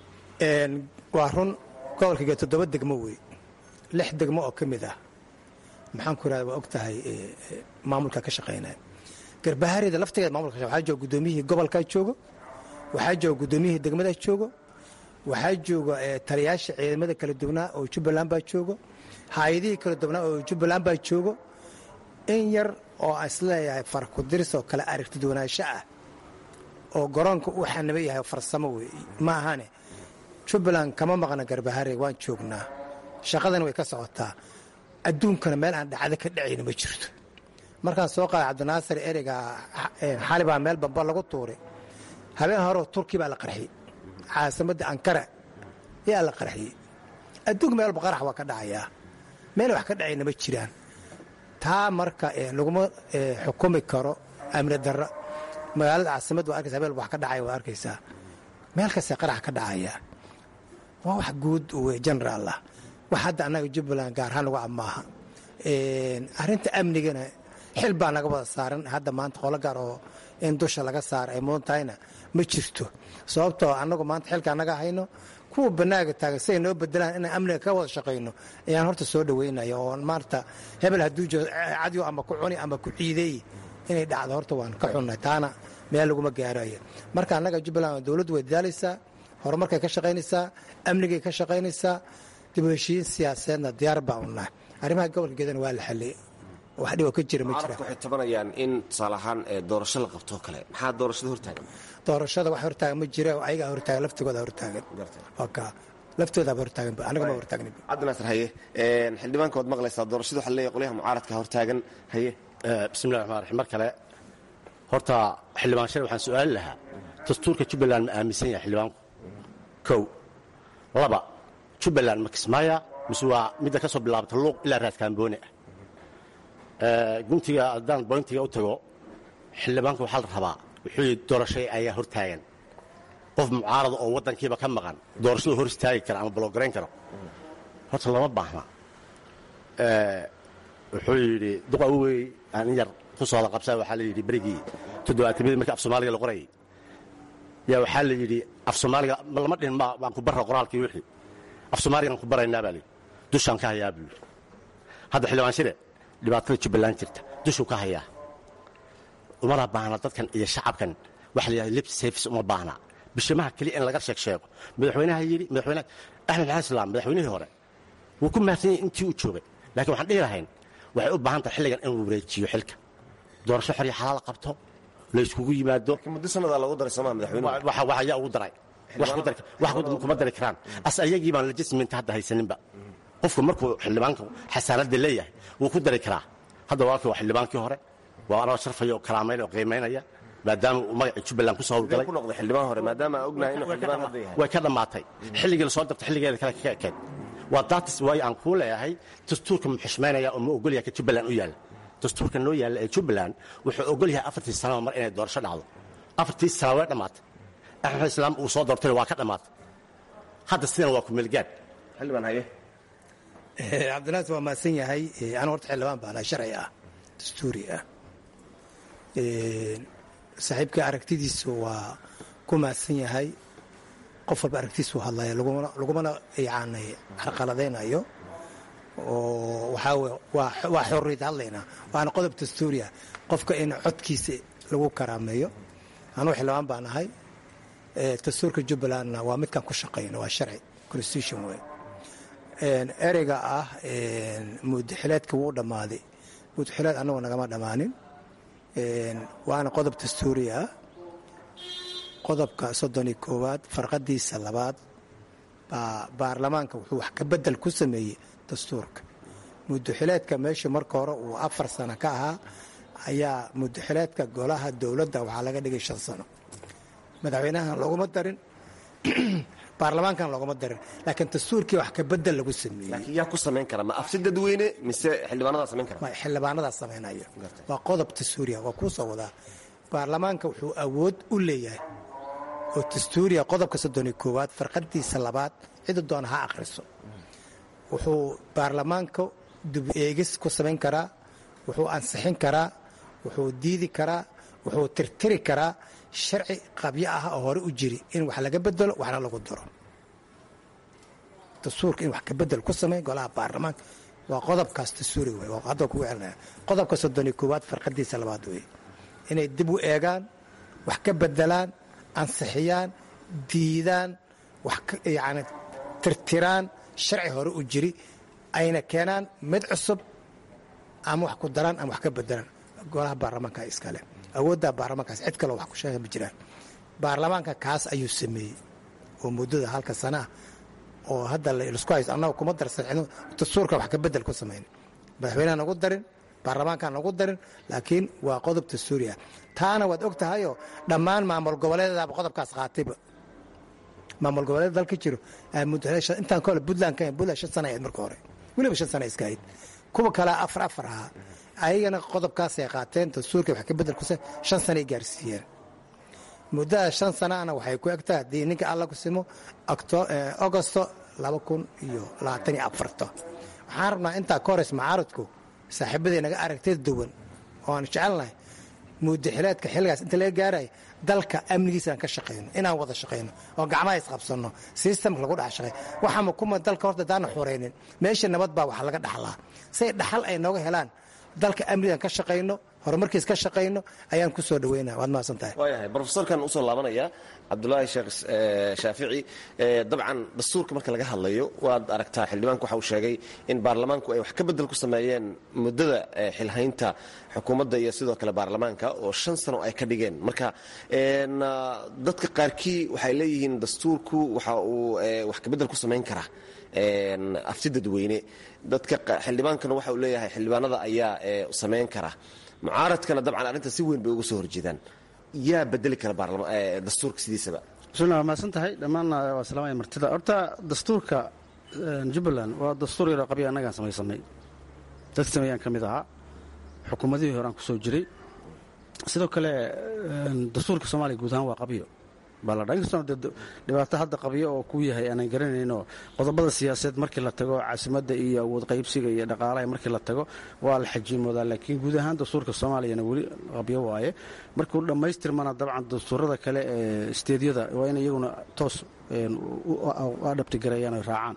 waa run gobolka gado toddoba degmo wey lix degmo oo ka mid ah maxaan ku irahda waa og tahay maamulka ka shaqaynaya garbahareyda laftigeeda maamulka waxaa jooga guddoomiyihii gobolkaa joogo waxaa jooga guddoomiyihii degmadaa joogo waxaa jooga taliyaasha ciidamada kala duwanaa oo jubbaland baa joogo hay-adihii kala duwanaa oo jubbaland baa joogo in yar oo isleeyahay farkudiris oo kale aragti duwanaansho ah oo garoonka uu xanaba yahay farsamo wey ma ahane jubbaland kama maqna garbaharey waan joognaa shaqadana way ka socotaa adduunkana meel aan dhacdo ka dhacayna ma jirto markaan soo qaaday cabdinaasir ereyga xali baa meel bamba lagu tuuray habeen horeo turki baa la qarxiyey caasimadda ankara yaa la qarxiyey adduunka meel walba qarax waa ka dhacayaa meel wax ka dhacayna ma jiraan taa marka laguma xukumi karo amni darro magaalada caasimadda waa arkaysa meel wax ka dhacaya waa arkaysaa meel kasta qarax ka dhacayaa waa wax guud wey generaal ah wax hadda annaga jubbaland gaarhaan lagu amaaha arrinta amnigana xil baa naga wada saaran hadda maanta qolo gaar oo in dusha laga saara ay mudan tahayna ma jirto sababtoo annagu maanta xilka annaga hayno kuwa banaaga taagan siay noo bedelaan inaan amniga ka wada shaqayno ayaan horta soo dhaweynaya oo maarata hebel hadduu jiro cadyo ama ku cuni ama ku ciideey inay dhacdo horta waan ka xunnay taana meel laguma gaarayo marka annaga jubbaland dowladdu way dadaalaysaa horumarkay ka shaqaynaysaa amnigay ka shaqaynaysaa dib u heshiin siyaasadeedna diyaar baa u nahay arrimaha gobolka geedana waa la xalliyey wax dhibo ka jira ma jira waxay tabanayaan in tusaale ahaan doorasho la qabtoo kale maxaa doorashada hortaagan doorashada wax hortaagan ma jira ayagaa hortaagan laftigooda hortaagan ka laftoodaaba hortaagan aniga ma hortaagnin cabdinaasir haye xildhibaanka waad maqlaysaa doorashada waxaa leeyahay qolyaha mucaaradka hortaagan haye bismillahi raxmaan raxiim mar kale horta xildhibaan shale waxaan su'aali lahaa dastuurka jubbaland ma aaminsan yahay xildhibaanku kow laba jubbaland ma kismaaya mise waa midda ka soo bilaabata luuq ilaa raadkaamboone ah guntiga haddaan boyntiga u tago xildhibaanka waxaa la rabaa wuxuu yidhi doorashay ayaa hortaagan qof mucaarada oo waddankiiba ka maqan doorashadu hor istaagi kara ama bologarayn karo horta lama baahna wuxuu yidhi duqa wey aan in yar ku sooda qabsaa waxaa la yidhi berigii toddobaatamidii markii af soomaaliga la qorayay yaa waxaa la yidhi af soomaaliga lama dhihin ma waan ku barra qoraalkii wixii af soomaaligaan ku baraynaa baa layidhi dushaan ka hayaa buu yidhi hadda xildhibaan shire dhibaatada jubbaland jirta dushuu ka hayaa umana baahna dadkan iyo shacabkan waxa la yidhahda lip service uma baahna bishimaha keliya in laga sheeg sheego madaxweynaha yidhi madaxweynaha axmed maxamed islaam madaxweynihii hore wuu ku mahadsan yahay intii uu joogay laakiin waxaan dhihi lahayn waxay u baahan tahay xilligan inuu wareejiyo xilka doorasho xor iyo xalaal qabto la yskugu yimaado muddo sannadaa lagu daray somaa madaxweynuhu wax ayaa ugu daray wax kuma dari karaan as ayagii baan legismenta hadda haysaninba qofku markuu xildhibaanka xasaanadda leeyahay wuu ku dari karaa hadda walaalkii waa xildhibaankii hore waa anagoo sharfaya oo kalaamayn oo qiimaynaya maadaama uu magacii jubbaland ku soo howlgalay ku noqday xildhibaan hore maadaama aan ognahay inuu xildhibaan hadda yahay way ka dhammaatay xilligii lasoo dabtay xilligeeda kale ka ekeed waa daatis waayo aan kuu leeyahay dastuurka mu xushmaynaya oo ma ogol yahay ka jubbaland u yaalla dastuurka noo yaalla ee jubbaland wuxuu ogol yahay afartii sanaba mar inay doorasho dhacdo afartii sana way dhammaatay axmed islaam uu soo doortayna waa ka dhammaatay hadda sidana waa kumeelgaad xildhibaan haye cabdinaas waa mahadsan yahay anu horta xildhibaan baana sharci ah dastuuri ah saaxiibka aragtidiisu waa ku mahadsan yahay qof walba aragtiisu hadlaya lagumana yani carqaladaynayo oo waxaa waa xorriyad hadlayna waana qodob dastuuriah qofka in codkiisa lagu karaameeyo anuu xildhibaan baan ahay dastuurka jubbalandna waa midkaan ku shaqayno waa sharci constitution wey ereyga ah mudaxileedka wuu dhammaaday mudaxileed annagoo nagama dhammaanin waana qodob dastuuri ah qodobka soddon iyo koowaad farqadiisa labaad baa baarlamaanka wuxuu wax ka bedel ku sameeyey dastuurka mudaxileedka meesha marka hore uu afar sano ka ahaa ayaa mudaxileedka golaha dowladda waxaa laga dhigay shan sano madaxweynahan looguma darin baarlamaankan looguma darin laakiin dastuurkii wax ka bedel lagu sameeyey laakiin yaa ku samayn kara ma afsi dadweyne mise xildhibaanadaa samayn kara xildhibaanadaa samaynaya waa qodob dastuuriya waa kuu soo wadaa baarlamaanka wuxuu awood u leeyahay oo dastuuriya qodobka soddon iyo koowaad farqadiisa labaad cida doona ha akhriso wuxuu baarlamaanka dib eegis ku samayn karaa wuxuu ansixin karaa wuxuu diidi karaa wuxuu tirtiri karaa sharci qabyo ah oo hore u jiri in wax laga bedelo waxna lagu daro dastuurka in wax ka bedel ku samey golaha baarlamaanka waa qodobkaas dastuuri wey hadda kugu celinaya qodobka soddon iyo koowaad farqadiisa labaad wey inay dib u eegaan wax ka bedelaan ansixiyaan diidaan wax yani tirtiraan sharci hore u jiri ayna keenaan mid cusub ama wax ku daraan ama wax ka bedelaan golaha baarlamaanka iskale awoodda baarlamaankaas cid kaloo wax ku sheega ma jiraan baarlamaanka kaas ayuu sameeyey oo muddada halka sanaa oo hadda laisku haysto annaga kuma darsan dastuurka wax ka bedel ku samayn madaxweyneha nagu darin baarlamaankaan nagu darin laakiin waa qodob dastuuri ah taana waad og tahayoo dhammaan maamul goboleedadaaba qodobkaas qaatayba maamul goboleed dalka jiro intaan kole buntland ka buntland shan sana ahayd marka hore weliba shan sana iska ahayd kuwa kalea afar afar ahaa ayagana qodobkaasay qaateen dastuurka wax ka bedel ku shan sanay gaarsiiyeen muddada shan sanaana waxay ku egtahay haddii ninka alla ku simo agosto laba kun iyo labaatan iyo afarta waxaan rabnaa intaa ka hores macaaradku saaxiibaday naga aragtida duwan oo aan jecelnahay mudaxileedka xilligaas inta laga gaaraya dalka amnigiisa aan ka shaqayno inaan wada shaqayno oo gacmaha isqabsanno sistamka lagu dhex shaqey waxaama kuma dalka horta daana xoraynin meesha nabad baa wax laga dhaxlaa say dhaxal ay nooga helaan dalka amnigaan ka shaqayno horumarkiis ka shaqayno ayaan ku soo dhaweynaa waad mahadsan tahay waayahay brofesorkan usoo laabanaya cabdulaahi sheekh shaafici dabcan dastuurka marka laga hadlayo waad aragtaa xildhibaanku waxa uu sheegay in baarlamaanku ay wax ka bedel ku sameeyeen muddada xilhaynta xukuumadda iyo sidoo kale baarlamaanka oo shan sano ay ka dhigeen marka dadka qaarkii waxay leeyihiin dastuurku waxa uu wax ka bedel ku samayn karaa afti dadweyne dadka xildhibaankana waxa uu leeyahay xildhibaanada ayaa samayn kara mucaaradkana dabcan arrinta si weyn bay uga soo horjeedaan yaa bedeli kara dastuurka sidiisaba bismillah waa mahadsan tahay dhammaanna waa salaamaya martida horta dastuurka jubbaland waa dastuur yaroo qabya annagaan samaysanay dad sameeyaan ka mid ahaa xukuumadihii horaan ku soo jiray sidoo kale dastuurka soomaaliya guud ahaan waa qabyo baa la dhaa inkastoo dee dhibaato hadda qabyo oo ku yahay aanan garanayno qodobada siyaasadeed markii la tago caasimadda iyo awood qaybsiga iyo dhaqaalaha markii la tago waa la xajiimoodaa laakiin guud ahaan dastuurka soomaaliyana weli qabyo waaye markuu dhammaystirmana dabcan dastuurada kale ee isteedyada waa in iyaguna toos adhabtigareeyaan ay raacaan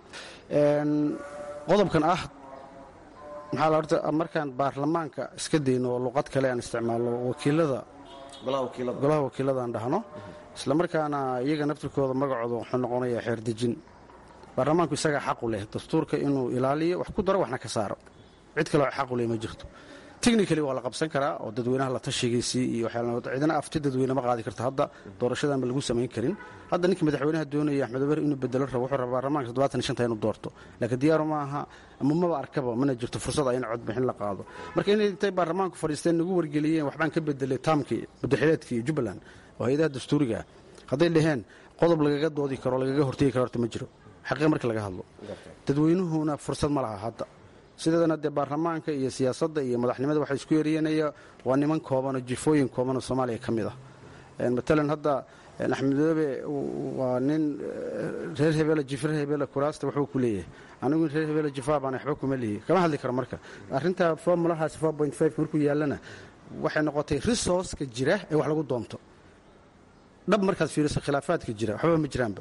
qodobkan ah maxaa la horta markaan baarlamaanka iska dayno oo luqad kale aan isticmaalno wakiilada golaha wakiiladaan dhahno isla markaana iyaga naftirkooda magacooda wuxuu noqonayaa xeerdejin baarlamaanku isagaa xaqu leh dastuurka inuu ilaaliyo wax ku daro waxna ka saaro cid kaleo xaqu leh ma jirto technically waa la qabsan karaa oo dadweynaha la tashigiisii iyo cidina afti dadweyne ma qaadi karto hadda doorashadan ba lagu samayn karin hadda ninka madaxweynaha doonaya axmed ober inuu bedelo rabo wuxuu rabaa baarlamaanka toddobaatan shanta inuu doorto laakiin diyaaru ma aha ama maba arkaba mana jirto fursad in codbixin la qaado marka inay intay baarlamaanku fadhiisteen nagu wargeliyeen waxbaan ka bedelay taamkii madaxileedkii jubbaland oo hay-adaha dastuuriga hadday dhaheen qodob lagaga doodi karo lagaga hortegi karo horta ma jiro xaqiiqa marka laga hadlo dadweynuhuna fursad ma laha hadda sideedana dee baarlamaanka iyo siyaasadda iyo madaxnimada waxaa isku eryanaya waa niman koobanoo jifooyin koobanoo soomaaliya ka mid ah matalan hadda axmedoobe waa nin reer hebele jifa reer hebele kuraasta waxbuu ku leeyahay anigu reer hebele jifaa baan waxba kuma leeyahy kama hadli karo marka arrinta formulahaasi markuu yaallana waxay noqotay resourceka jira ee wax lagu doonto dhab markaad fiiriso khilaafaadka jira waxbaba ma jiraanba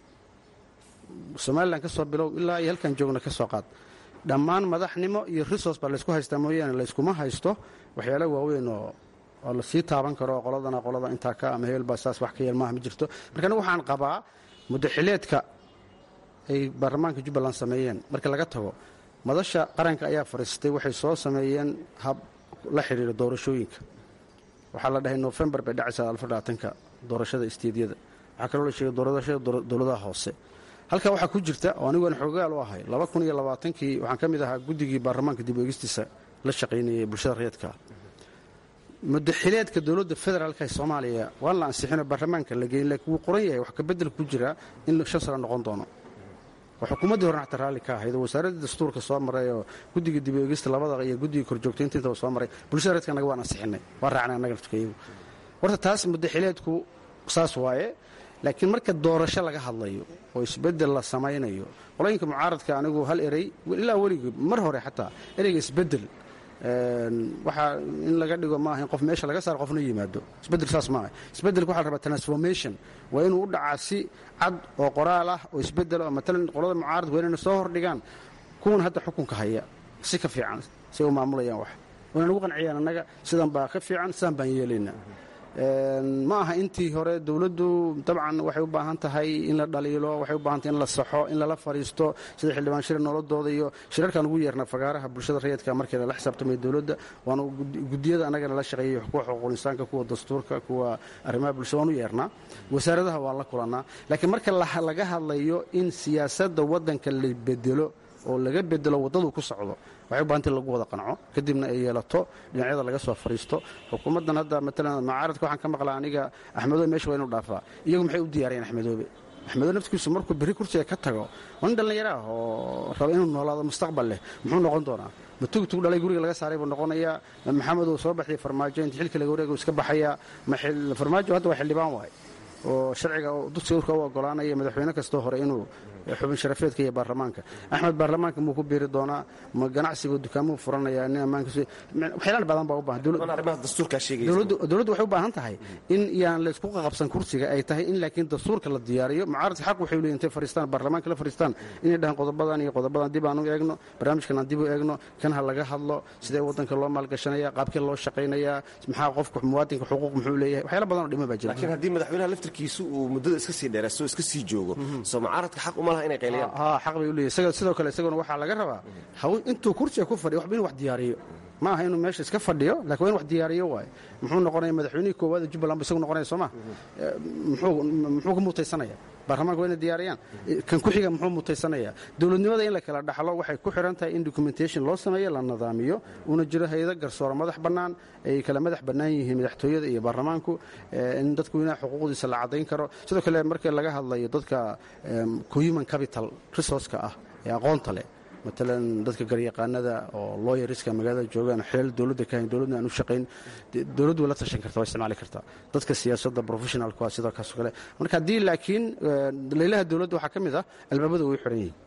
somalilan ka soo bilow ilaa iyo halkan joogna ka soo qaad dhammaan madaxnimo iyo resource baa laysku haystaa mooyaane layskuma haysto waxyaala waaweyn oo oo la sii taaban karo qoladana qolada intaa ka ama hebel baa saas wax ka yeel maaha ma jirto marka anigu waxaan qabaa muddaxileedka ay baarlamaanka jubbaland sameeyeen marka laga tago madasha qaranka ayaa fadhiistay waxay soo sameeyeen hab la xidhiira doorashooyinka waxaa la dhahay nofembar bay dhacaysaa alfadhaatanka doorashada isteedyada waxaa kaloo la sheegay doorashada dowladaha hoose halkaa waxaa ku jirta oo aniguan xoogaal u ahay laba kun iyo labaatankii waxaan ka mid ahaa guddigii baarlamaanka dib eegistiisa la shaqaynayay bulshada reedka mudaxileedka dowladda federaalka ee soomaaliya waan la ansixinoo baarlamaanka la geyn laakiin wuu qoran yahay wax kabedel ku jira in shan sano noqon doono oo xukuumaddii horena xataa raalli ka ahayd oo wasaaradda dastuurka soo maray oo guddiga dib eegista labada iyo guddiga korjoogtaynta intaba soo maray bulshada reedka annaga waan ansixinay waan raacnay annaga laftukayagu horta taas mudaxileedku saas waaye laakiin marka doorasho laga hadlayo oo isbedel la samaynayo qolooyinka mucaaradka anigu hal erey ilaa weligii mar hore xataa ereyga isbedel waxaa in laga dhigo maaha in qof meesha laga saaro qofna yimaado isbedel saas maaha isbedelka waxa la rabaa transformation waa inuu u dhacaa si cad oo qoraal ah oo isbedel oo matalan qolada mucaaradka waa inayna soo hordhigaan kuwan hadda xukunka haya si ka fiican si ay u maamulayaan wax wayna nagu qanciyaan annaga sidan baa ka fiican sidaan baan yeelaynaa ma aha intii hore dowladdu dabcan waxay u baahan tahay in la dhaliilo waxay u baahan tahay in la saxo in lala fadhiisto sida xildhibaan shir nooladooda iyo shirarkaan ugu yeernaa fagaaraha bulshada rayidka markii lala xisaabtamaya dowladda waanu gudiyada annagana la shaqeeyay kuwa xuquuqul insaanka kuwa dastuurka kuwa arrimaha bulshada waan u yeernaa wasaaradaha waan la kulannaa laakiin marka laga hadlayo in siyaasadda waddanka la bedelo oo laga bedelo waddadu ku socdo waxay u bahanta in lagu wada qanco kadibna ay yeelato dhinacyada laga soo fadhiisto xukuumaddan hadda matalan mucaaradka waxaan ka maqlaa aniga axmedoobe meesha waa inu dhaafaa iyagu maxay u diyaariyeen axmedoobe axmedoobe naftigiisu markuu berri kursiga ka tago waa nin dhallinyaro ah oo raba inuu noolaado mustaqbal leh muxuu noqon doonaa ma tugtug dhalay guriga laga saaray buu noqonayaa ma maxamed uu soo baxday farmaajo inta xilka laga wareega iska baxayaa ma farmaajo hadda waa xildhibaan waay oo sharciga dugsiga urka u ogolaanaya madaxweyne kastoo hore inuu xubin sharafeedka iyo baarlamaanka axmed baarlamaanka muu ku biiri doonaa ma ganacsiga dukaamuu furanaya nin ammaankiis waxyaalaal badan baa u baahan dowladdu waxay u baahan tahay in yaan laysku qaqabsan kursiga ay tahay in laakiin dastuurka la diyaariyo mucaaradka xaq waxay leeyihin intay fadhiistaan baarlamaanka la fadhiistaan inay dhahaan qodobadan iyo qodobadan dib aan u eegno barnaamijkan aan dib u eegno kan ha laga hadlo sidee waddanka loo maalgashanaya qaabkee loo shaqaynayaa maxaa qofka muwaadinka xuquuq muxuu leeyahay waxyaala badan oo dhima baa jira laakiin haddii madaxweynaha laftarkiisu uu muddada iska sii dheeraasto iska sii joogo soo mucaaradka xaq uma laha inay qayliyaan ha xaq bay u leeyahay sidoo kale isaguna waxaa laga rabaa intuu kursiga ku fadhiyo waxba inuu wax diyaariyo ma aha inuu meesha iska fadhiyo lakin waa inu wax diyaariyo waaye muxuu noqonaya madaxweynihii koowaad ee jubbaland ba isagu noqonaya soo ma muxuu ka mutaysanaya baarlamaanka waa inay diyaariyaan kan ku xiga muxuu mutaysanaya dowladnimada in la kala dhaxlo waxay ku xiran tahay in documentation loo sameeyo la nidaamiyo uuna jiro hay-ado garsooro madax bannaan ay kala madax bannaan yihiin madaxtooyada iyo baarlamaanku in dadku inaha xuquuqdiisa la caddayn karo sidoo kale markii laga hadlayo dadka human capital resourceka ah ee aqoonta leh matalan dadka garyaqaanada oo looyariska magaalada joogaan xeel dowladda ka hayn dowladna aan u shaqayn dowladdu way la tashan karta waa isticmaali kartaa dadka siyaasadda professionalku waa sidoo kaasoo kale marka haddii laakiin laylaha dowladda waxaa ka mid ah albaabada way xiran yihiin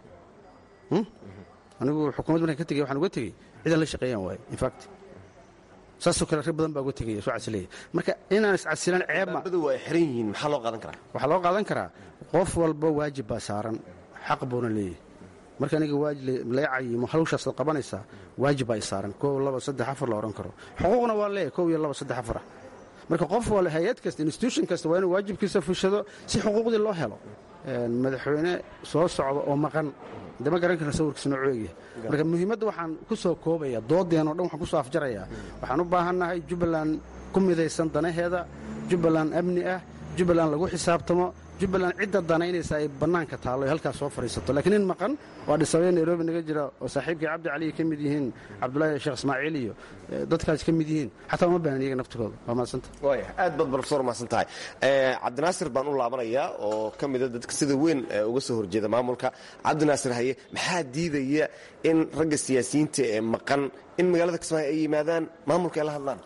anigu xukuumadd markaan ka tegey waxaan uga tegey cidan la shaqeeyaan waaye infact saasoo kale rag badan baa uga tegaya soo casileeya marka inaan iscasilan ceebma badu waa xiran yihiin maxaa loo qaadan karaa waxaa loo qaadan karaa qof walba waajib baa saaran xaq buuna leeyahay marka aniga laga cayimo hawshaasad qabanaysaa waajib baa i saaran kow laba saddex afar la odhan karo xuquuqna waa leeyahay kow iyo laba saddex afarah marka qof wal hay-ad kasta institution kasta waa inuu waajibkiisa fushado si xuquuqdii loo helo madaxweyne soo socda oo maqan de ma garan karna sawirkiisa noo eegyahay marka muhiimadda waxaan ku soo koobaya doodeen o dhan waxaan ku soo afjarayaa waxaan u baahannahay jubbaland ku midaysan danaheeda jubbaland amni ah jubbaland lagu xisaabtamo jubbaland cidda danaynaysa ay bannaanka taallo ay halkaas soo fadhiisato laakiin in maqan waa dhisabee nairobi naga jira oo saaxiibkii cabdi caliy ka mid yihiin cabdulaahi sheekh ismaaciil iyo dadkaas ka mid yihiin xataa uma baahan iyaga naftigooda waa mahadsanta waaya aad baad profesor mahadsan tahay cabdinaasir baan u laabanayaa oo ka mida dadka sida weyn uga soo horjeeda maamulka cabdinaasir haye maxaa diidaya in ragga siyaasiyiinta ee maqan in magaalada kismaayo ay yimaadaan maamulka ay la hadlaan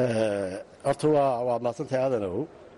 horta waad mahadsantahay aadanow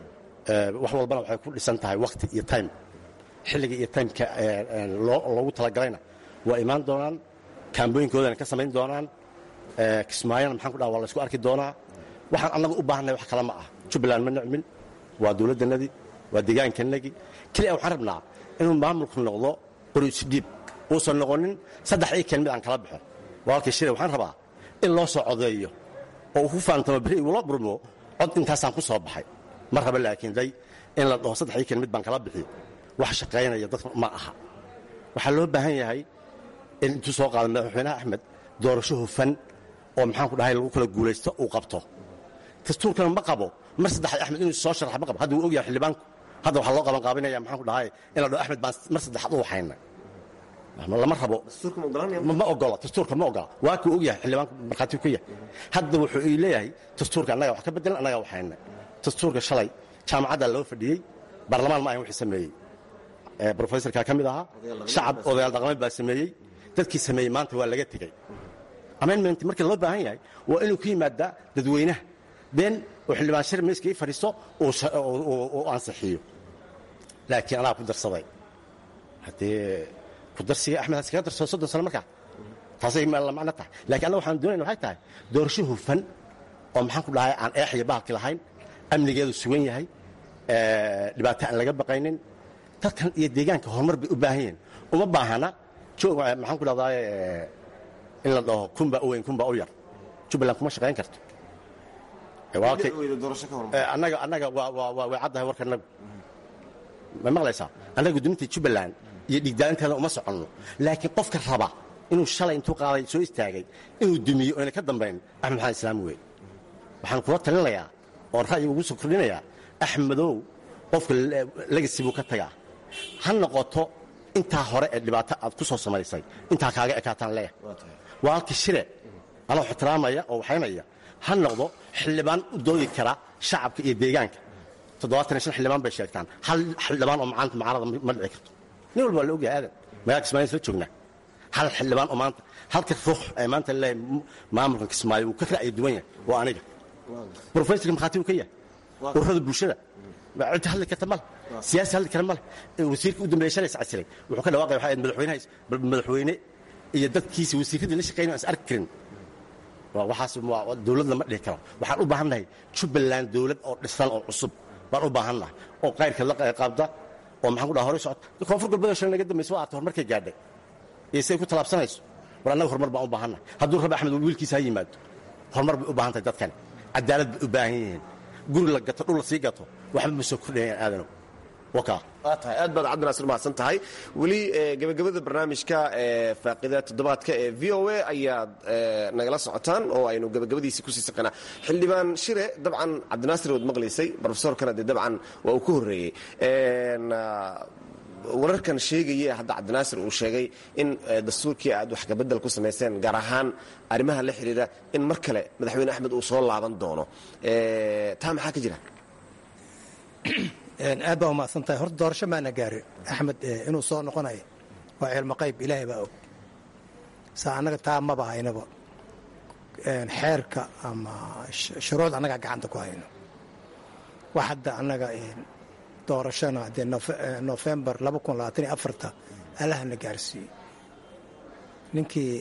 wax walbana waxay ku dhisan tahay wakhti iyo time xilliga iyo timeka loogu talagalayna waa imaan doonaan kaambooyinkoodana ka samayn doonaan kismaayona maxaan ku dhaha waa la isku arki doonaa waxaan annaga u baahannahay wax kale ma ah jubbaland ma nicmin waa dowladdannadii waa deegaankannagii keliya waxaan rabnaa inuu maamulku noqdo qoriisudhiib uusan noqonin saddex ii keen mid aan kala baxo walaalkii shire waxaan rabaa in loo soo codeeyo oo uu ku faantamo beri igula burmo cod intaasaan ku soo baxay ma raba laakiin day in la dhaho saddex ii keen mid baan kala bixi wax shaqaynaya dadka ma aha waxaa loo baahan yahay in intuu soo qaada madaxweynaha axmed doorasho hufan oo maxaan ku dhahay lagu kala guulaysto uu qabto dastuurkana ma qabo mar saddexaad axmed inuu soo sharaxa ma qabo hadda wuu ogyahay xildhibaanku hadda waxaa loo qaban qaabinaya maxaan ku dhahay in la dhaho axmed baan mar saddexaad u waxayna lama rabo ma ogola dastuurka ma ogola waa kuu ogyahay xildhibaanku markhaati ka yahay hadda wuxuu ii leeyahay dastuurka annaga wax ka bedelan annaga waxayna dastuurka shalay jaamacadda loo fadhiyey baarlamaan ma ahan wixii sameeyey brofesorkaa ka mid ahaa shacab odayaal dhaqameed baa sameeyey dadkii sameeyey maanta waa laga tegey amendment markii loo baahan yahay waa inuu ku yimaadaa dadweynaha been oo xildhibaan shir miiska ii fadhiisto uu ansixiyo laakiin anaa ku darsaday haddee ku darsiga axmed has kaga darsado soddon sano markaa taasay macno tahay lakiin annaga waxaan doonayna waxay tahay doorasho hufan oo maxaan ku dhahay aan eex iyo bahalki lahayn amnigeedu sugan yahay dhibaato aan laga baqaynin dadkan iyo deegaanka horumar bay u baahan yihiin uma baahana maxaan ku dhahdaa in la dhaho kunbaa u weyn kunbaa u yar jubbaland kuma shaqayn karto annaga annaga way caddahay warka nagu ma maqlaysaa annaga gudoominta jubbaland iyo dhiigdaalinteeda uma soconno laakiin qofka raba inuu shalay intuu qaaday soo istaagay inuu dumiyo oyna ka dambayn axmed maxamed islaam wey waxaan kula talinayaa oon ra'yi ugu soo kordhinayaa axmedow qofka legasi buu ka tagaa ha noqoto intaa hore ee dhibaato aad ku soo samaysay intaa kaaga ekaataan leeh waa halkii shire anoo ixtiraamaya oo waxaynaya ha noqdo xildhibaan u doodi kara shacabka iyo deegaanka toddobaatan iyo shan xildhibaan bay sheegtaan hal xildhibaan oo macaanta macaarada ma dhici karto nin walba waa la ogyahay aadan magaalka kismaayo isla joognaa hal xildhibaan oo maanta halka ruux ee maanta leeyahay maamulkan kismaayo uu ka ra'yi duwan yahay waa aniga brofesorka markhaati uu ka yahay ururada bulshada cidda hadli karta male siyaasi hadli kara male wasiirka u dambeeya shalay iscasiray wuxuu ka dhawaaqaya waxay ahayd madaxweynaha madaxweyne iyo dadkiisa wasiirradii la shaqeynay aan is arki karin waxaas dowlad lama dhihi karo waxaan u baahannahay jubbaland dowlad oo dhisan oo cusub baan u baahannahay oo qayrka la qaabda oo maxaan ku dhaha horay socota koonfur galbeed shalay naga dambaysa waa arta horumarkay gaadhay iyo siday ku talaabsanayso war annaga horumar baan u baahannahay hadduu rabi axmed wiilkiisa ha yimaado horumar bay u baahan tahay dadkani cadaalad bay u baahan yihiin guri la gato dhul la sii gato waxba ma soo kordhayaan aadanow waa tahay aad baad cabdinaasir mahadsan tahay weli gebagabada barnaamijka faaqida toddobaadka ee v o a ayaad nagala socotaan oo aynu gebagabadiisii kusii saqanaa xildhibaan shire dabcan cabdinaasir waad maqlaysay brofesorkana dee dabcan waa uu ka horreeyey wararkan sheegaya hadda cabdinaasir uu sheegay in dastuurkii aad wax kabedel ku samayseen gaar ahaan arrimaha la xidhiidha in mar kale madaxweyne axmed uu soo laaban doono taa maxaa ka jira aad baa umahadsan tahay horta doorasho maana gaarin axmed inuu soo noqonayo waa cilmo qayb ilaahay baa og sa annaga taa maba haynaba xeerka ama shuruuc annagaa gacanta ku hayno wax hadda annaga doorashana dee nofembar allahana gaarsiiyey ninkii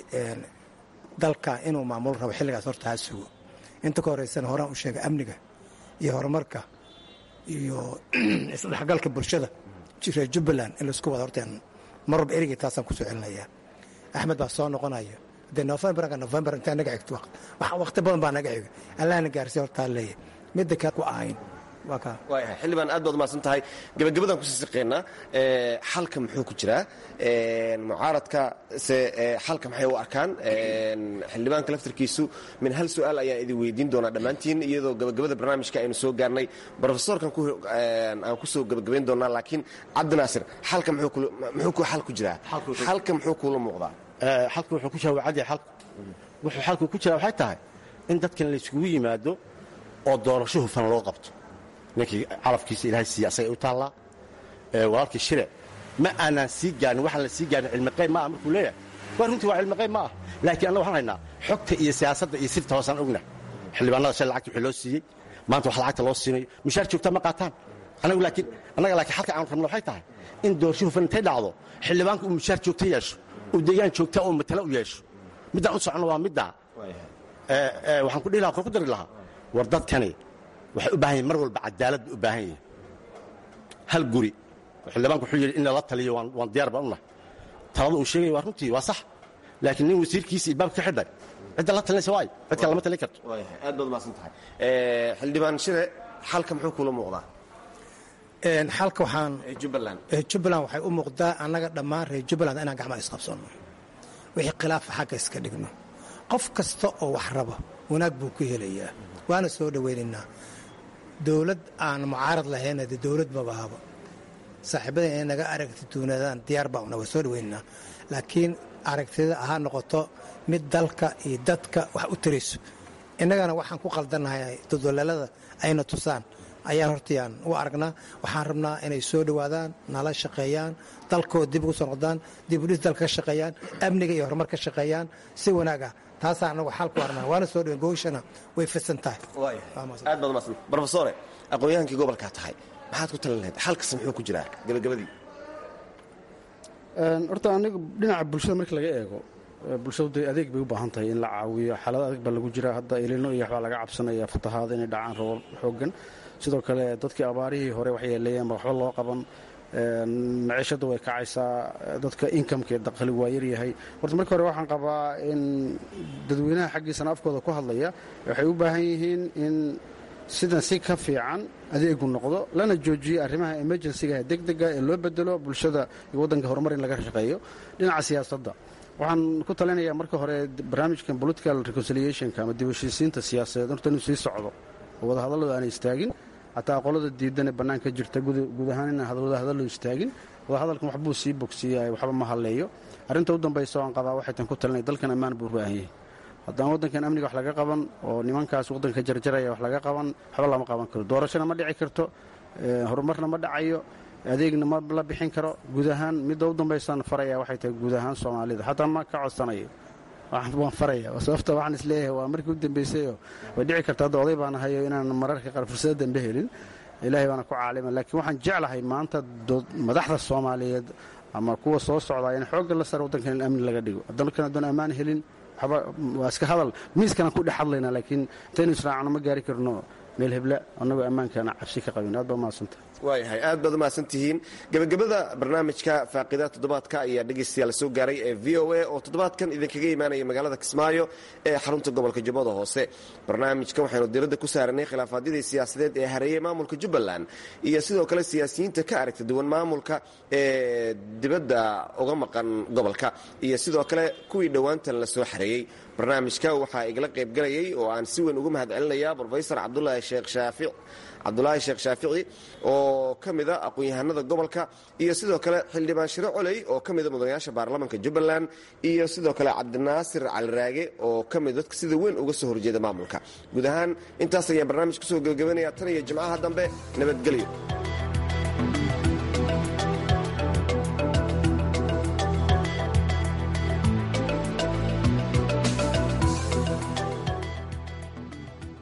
dalka inuu maamulo rabo xilligaas horta ha sugo inta ka horeysana horaan u sheegay amniga iyo horumarka iyo isdhexgalka bulshada reer jubbaland in laisku wada horteen mar walba erigay taasaan kusoo celinayaa axmed baa soo noqonaya dee nofembarka nofembar intaa naga xigto waqti badan baa naga xiga allahna gaarsiiya hortaa leeyahay midda kale ku ahayn waayahay xildhibaan aad baad umahadsan tahay gebagabadaan kusii siqeynaa xalka muxuu ku jiraa mucaaradka se xalka maxay u arkaan xildhibaanka laftarkiisu min hal su-aal ayaan idin weydiin doonaa dhammaantiin iyadoo gabagabada barnaamijka aynu soo gaarnay brofesorkan aan kusoo gabagabayn doonaa laakiin cabdinaasir xalka muxuu ku xal ku jiraa xalka muxuu kuula muuqdaa xalka wuxuu ku jira wacadii xalku wuxuu xalku ku jira waxay tahay in dadkan layskugu yimaado oo doorasho hufan loo qabto ninkii calafkiisa ilaahay siiya asagay u taallaa walaalkii shire ma aanaan sii gaarin waxaan la sii gaarin cilmiqayb ma ah markuu leeyahay waa runtii waa cilmiqayb ma ah laakiin annaga waxaan haynaa xogta iyo siyaasadda iyo sirta hoosaan ogna xildhibaanada shay lacagta wixii loo siiyey maanta wax lacagta loo siinayo mushaar joogtaa ma qaataan anagu laakiin annaga laakiin xalka aan rabno waxay tahay in doorasho hufan intay dhacdo xildhibaanku uu mushaar joogta yeesho uu deegaan joogta oo matala u yeesho middaan u soconno waa middaa waxaan ku dhihi lahaa ku dari lahaa war dadkani waxay u baahan yihin mar walba cadaalad bay u baahan yihin hal guri xildhibaanku wuxuu yidhi in lala taliyo waan diyaar baan u nahay talada uu sheegaya waa runtii waa sax laakiin nin wasiirkiisa ilbaabka ka xidhay cidda la talinaysa waay cid kale lama talin karto aad baad umahadsan tahay xildhibaan shire xalka muxuu kuula muuqdaa xalka waxaan jubbaland jubbaland waxay u muuqdaa annaga dhammaan reer jubbaland inaan gacmaha isqabsanno wixii khilaafa xagga iska dhigno qof kasta oo wax raba wanaag buu ku helayaa waana soo dhowaynaynaa dowlad aan mucaarad lahayna de dowlad mabahaba saaxiibada inay naga aragti duunaadaan diyaar baa una waa soo dhowaynaynaa laakiin aragtida ha noqoto mid dalka iyo dadka wax u tarayso innagana waxaan ku qaldannahay dodolaalada ayna tusaan ayaan hortayaan u aragnaa waxaan rabnaa inay soo dhowaadaan nala shaqeeyaan dalkooda dib ugu soo noqdaan dibudhis dalka ka shaqeeyaan amniga iyo horumar ka shaqeeyaan si wanaaga taasaa anagu xal ku arnaa waana soo dhowen gooshana way fidsan tahay aad baad umahadsan brofesore aqoon-yahankii gobolkaa tahay maxaad ku talin lahayd xalkasta muxuu ku jiraa gabagabadii horta aniga dhinaca bulshada markii laga eego bulshadu dee adeeg bay u baahan tahay in la caawiyo xaalado adag baa lagu jira hadda ilino iyo waxbaa laga cabsanaya fatahaada inay dhacaan roobal xoogan sidoo kale dadkii abaarihii hore wax yeeleeyeen ba waxba loo qaban maciishadda way kacaysaa dadka inkamka ee dakhli waa yaryahay horta marka hore waxaan qabaa in dadweynaha xaggiisana afkooda ku hadlaya waxay u baahan yihiin in sidan si ka fiican adeegu noqdo lana joojiyo arrimaha emergensiga ee degdega ee loo bedelo bulshada iyo waddanka horumar in laga shaqeeyo dhinaca siyaasadda waxaan ku talinayaa marka hore barnaamijkan political reconciliationka ama dib heshiisiinta siyaasadeed horta inuu sii socdo oo wadahadalladu aanay istaagin xataa qolada diidanee bannaanka jirta guud ahaan inaan wadahadallo istaagin wadahadalkan waxbuu sii bogsiiya waxba ma hadleeyo arrinta u dambaysa oo aan qabaa waxay tan ku talinaya dalkan ammaan buu u baahan yahay haddaan waddankan amniga wax laga qaban oo nimankaas waddanka jarjaraya wax laga qaban waxba lama qaban karo doorashona ma dhici karto horumarna ma dhacayo adeegna ma la bixin karo guud ahaan midda u dambaysaan faraya waxay tahay guud ahaan soomaalida xataa ma ka codsanayo waan faraya sababta waxaan isleeyahay waa markii u dambaysayoo way dhici karta hadda oday baan ahayo inaan mararka qaar fursada dambe helin ilaahay baana ku caalima laakiin waxaan jeclahay maanta madaxda soomaaliyeed ama kuwa soo socdaa in xoogga la sara waddankan in amni laga dhigo dalkan haddaan ammaan helin waxba waa iska hadal miiskanaan ku dhex hadlaynaa laakiin intaynu israacno ma gaari karno meel hebla annagoo ammaankaana cabsi ka qabin aad baa mahadsanta waayahay aad baad umahadsan tihiin gebagabada barnaamijka faaqida toddobaadka ayaa dhegaystayaal soo gaaray ee v o a oo toddobaadkan idinkaga imaanaya magaalada kismaayo ee xarunta gobolka jubbada hoose barnaamijkan waxaynu diradda ku saaranay khilaafaadyadii siyaasadeed ee hareeyey maamulka jubbaland iyo sidoo kale siyaasiyiinta ka aragta duwan maamulka ee dibadda uga maqan gobolka iyo sidoo kale kuwii dhowaantan la soo xareeyey barnaamijka waxaa igala qaybgalayay oo aan si weyn uga mahad celinayaa brofesor cabdulaahi sheekh shaafic cabdulaahi sheekh shaafici oo ka mida aqoon-yahanada gobolka iyo sidoo kale xildhibaan shiro coley oo ka mida mudanayaasha baarlamaanka jubbaland iyo sidoo kale cabdinaasir caliraage oo ka mid dadka sida weyn uga soo horjeeda maamulka guud ahaan intaas ayaan barnaamij kusoo gebagabanaya tan iyo jimcaha dambe nabadgelyo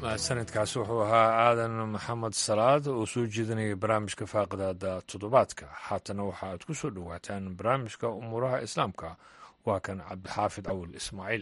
sanadkaasi wuxuu ahaa aadan maxamed salaad oo soo jeedinayay barnaamijka faaqidaada toddobaadka haatana waxa aad ku soo dhowaataan barnaamijka umuuraha islaamka waa kan cabdixaafid cawil ismaaciil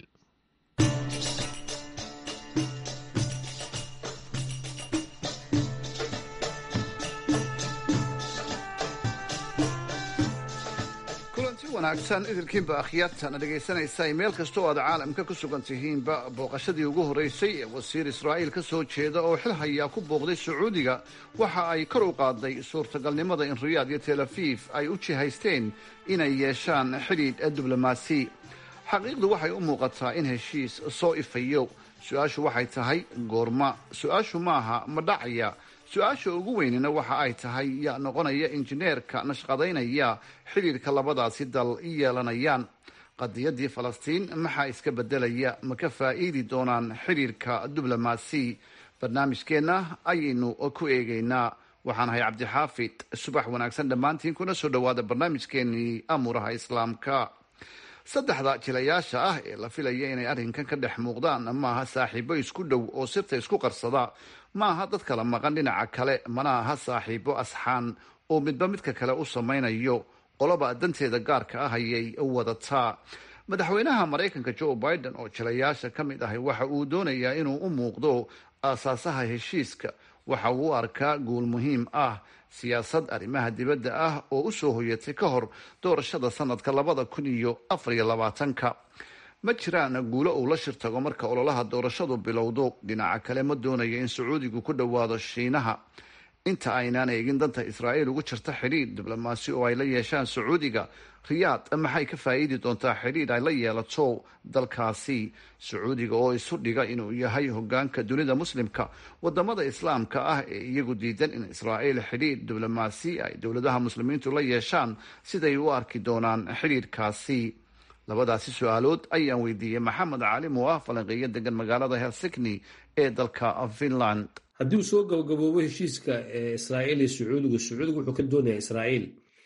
wanaagsan idilkiinba akhyaartana dhegaysanaysa meel kasta oo aad caalamka ku sugan tihiinba booqashadii ugu horreysay ee wasiir israa'iil ka soo jeeda oo xil hayaa ku booqday sacuudiga waxa ay kor u qaaday suurtagalnimada in riyaad iyo tel afiif ay u jihaysteen inay yeeshaan xidhiidh diblomaasi xaqiiqdu waxay u muuqataa in heshiis soo ifayo su-aashu waxay tahay goorma su-aashu maaha ma dhacaya su-aasha ugu weynina waxa ay tahay yaa noqonaya injineerka nashqadaynaya xidhiidhka labadaasi dal yeelanayaan qadiyadii falastiin maxaa iska bedelaya ma ka faa'iidi doonaan xidhiidhka diblomaasi barnaamijkeenna ayaynu ku eegaynaa waxaan ahay cabdixaafid subax wanaagsan dhammaantiin kuna soo dhowaada barnaamijkeenii amuuraha islaamka saddexda jilayaasha ah ee la filaya inay arrinkan ka dhex muuqdaan maaha saaxiibo isku dhow oo sirta isku qarsada maaha dad kala maqan dhinaca kale mana aha saaxiibo asxaan oo midba midka kale u samaynayo qoloba danteeda gaarka ah ayay wadataa madaxweynaha maraykanka joe biden oo jilayaasha ka mid ahay waxa uu doonayaa inuu u muuqdo aasaasaha heshiiska waxa uu u arkaa guul muhiim ah siyaasad arrimaha dibadda ah oo u soo hoyatay ka hor doorashada sanadka labada kun iyo afar iyo labaatanka ma jiraan guulo uu la shirtago marka ololaha doorashadu bilowdo dhinaca kale ma doonayo in sacuudigu ku dhowaado shiinaha inta aynaan eegin danta israa'iil ugu jirta xidhiidh diblomaasi oo ay la yeeshaan sacuudiga riyaad maxay ka faa'iidi doontaa xidhiidh ay la yeelato dalkaasi sacuudiga oo isu dhiga inuu yahay hogaanka dunida muslimka wadamada islaamka ah ee iyagu diidan in israa'iil xidhiidh diblomaasi ay dowladaha muslimiintu la yeeshaan siday u arki doonaan xidhiidhkaasi labadaasi su-aalood ayaan weydiiyey maxamed caalim oo ah falanqeeyo degan magaalada helsikni ee dalka finland haddii uu soo gabagaboobo heshiiska israa'iil iyo sacuudiga sacuudiga wuxuu ka doonayaa israa'iil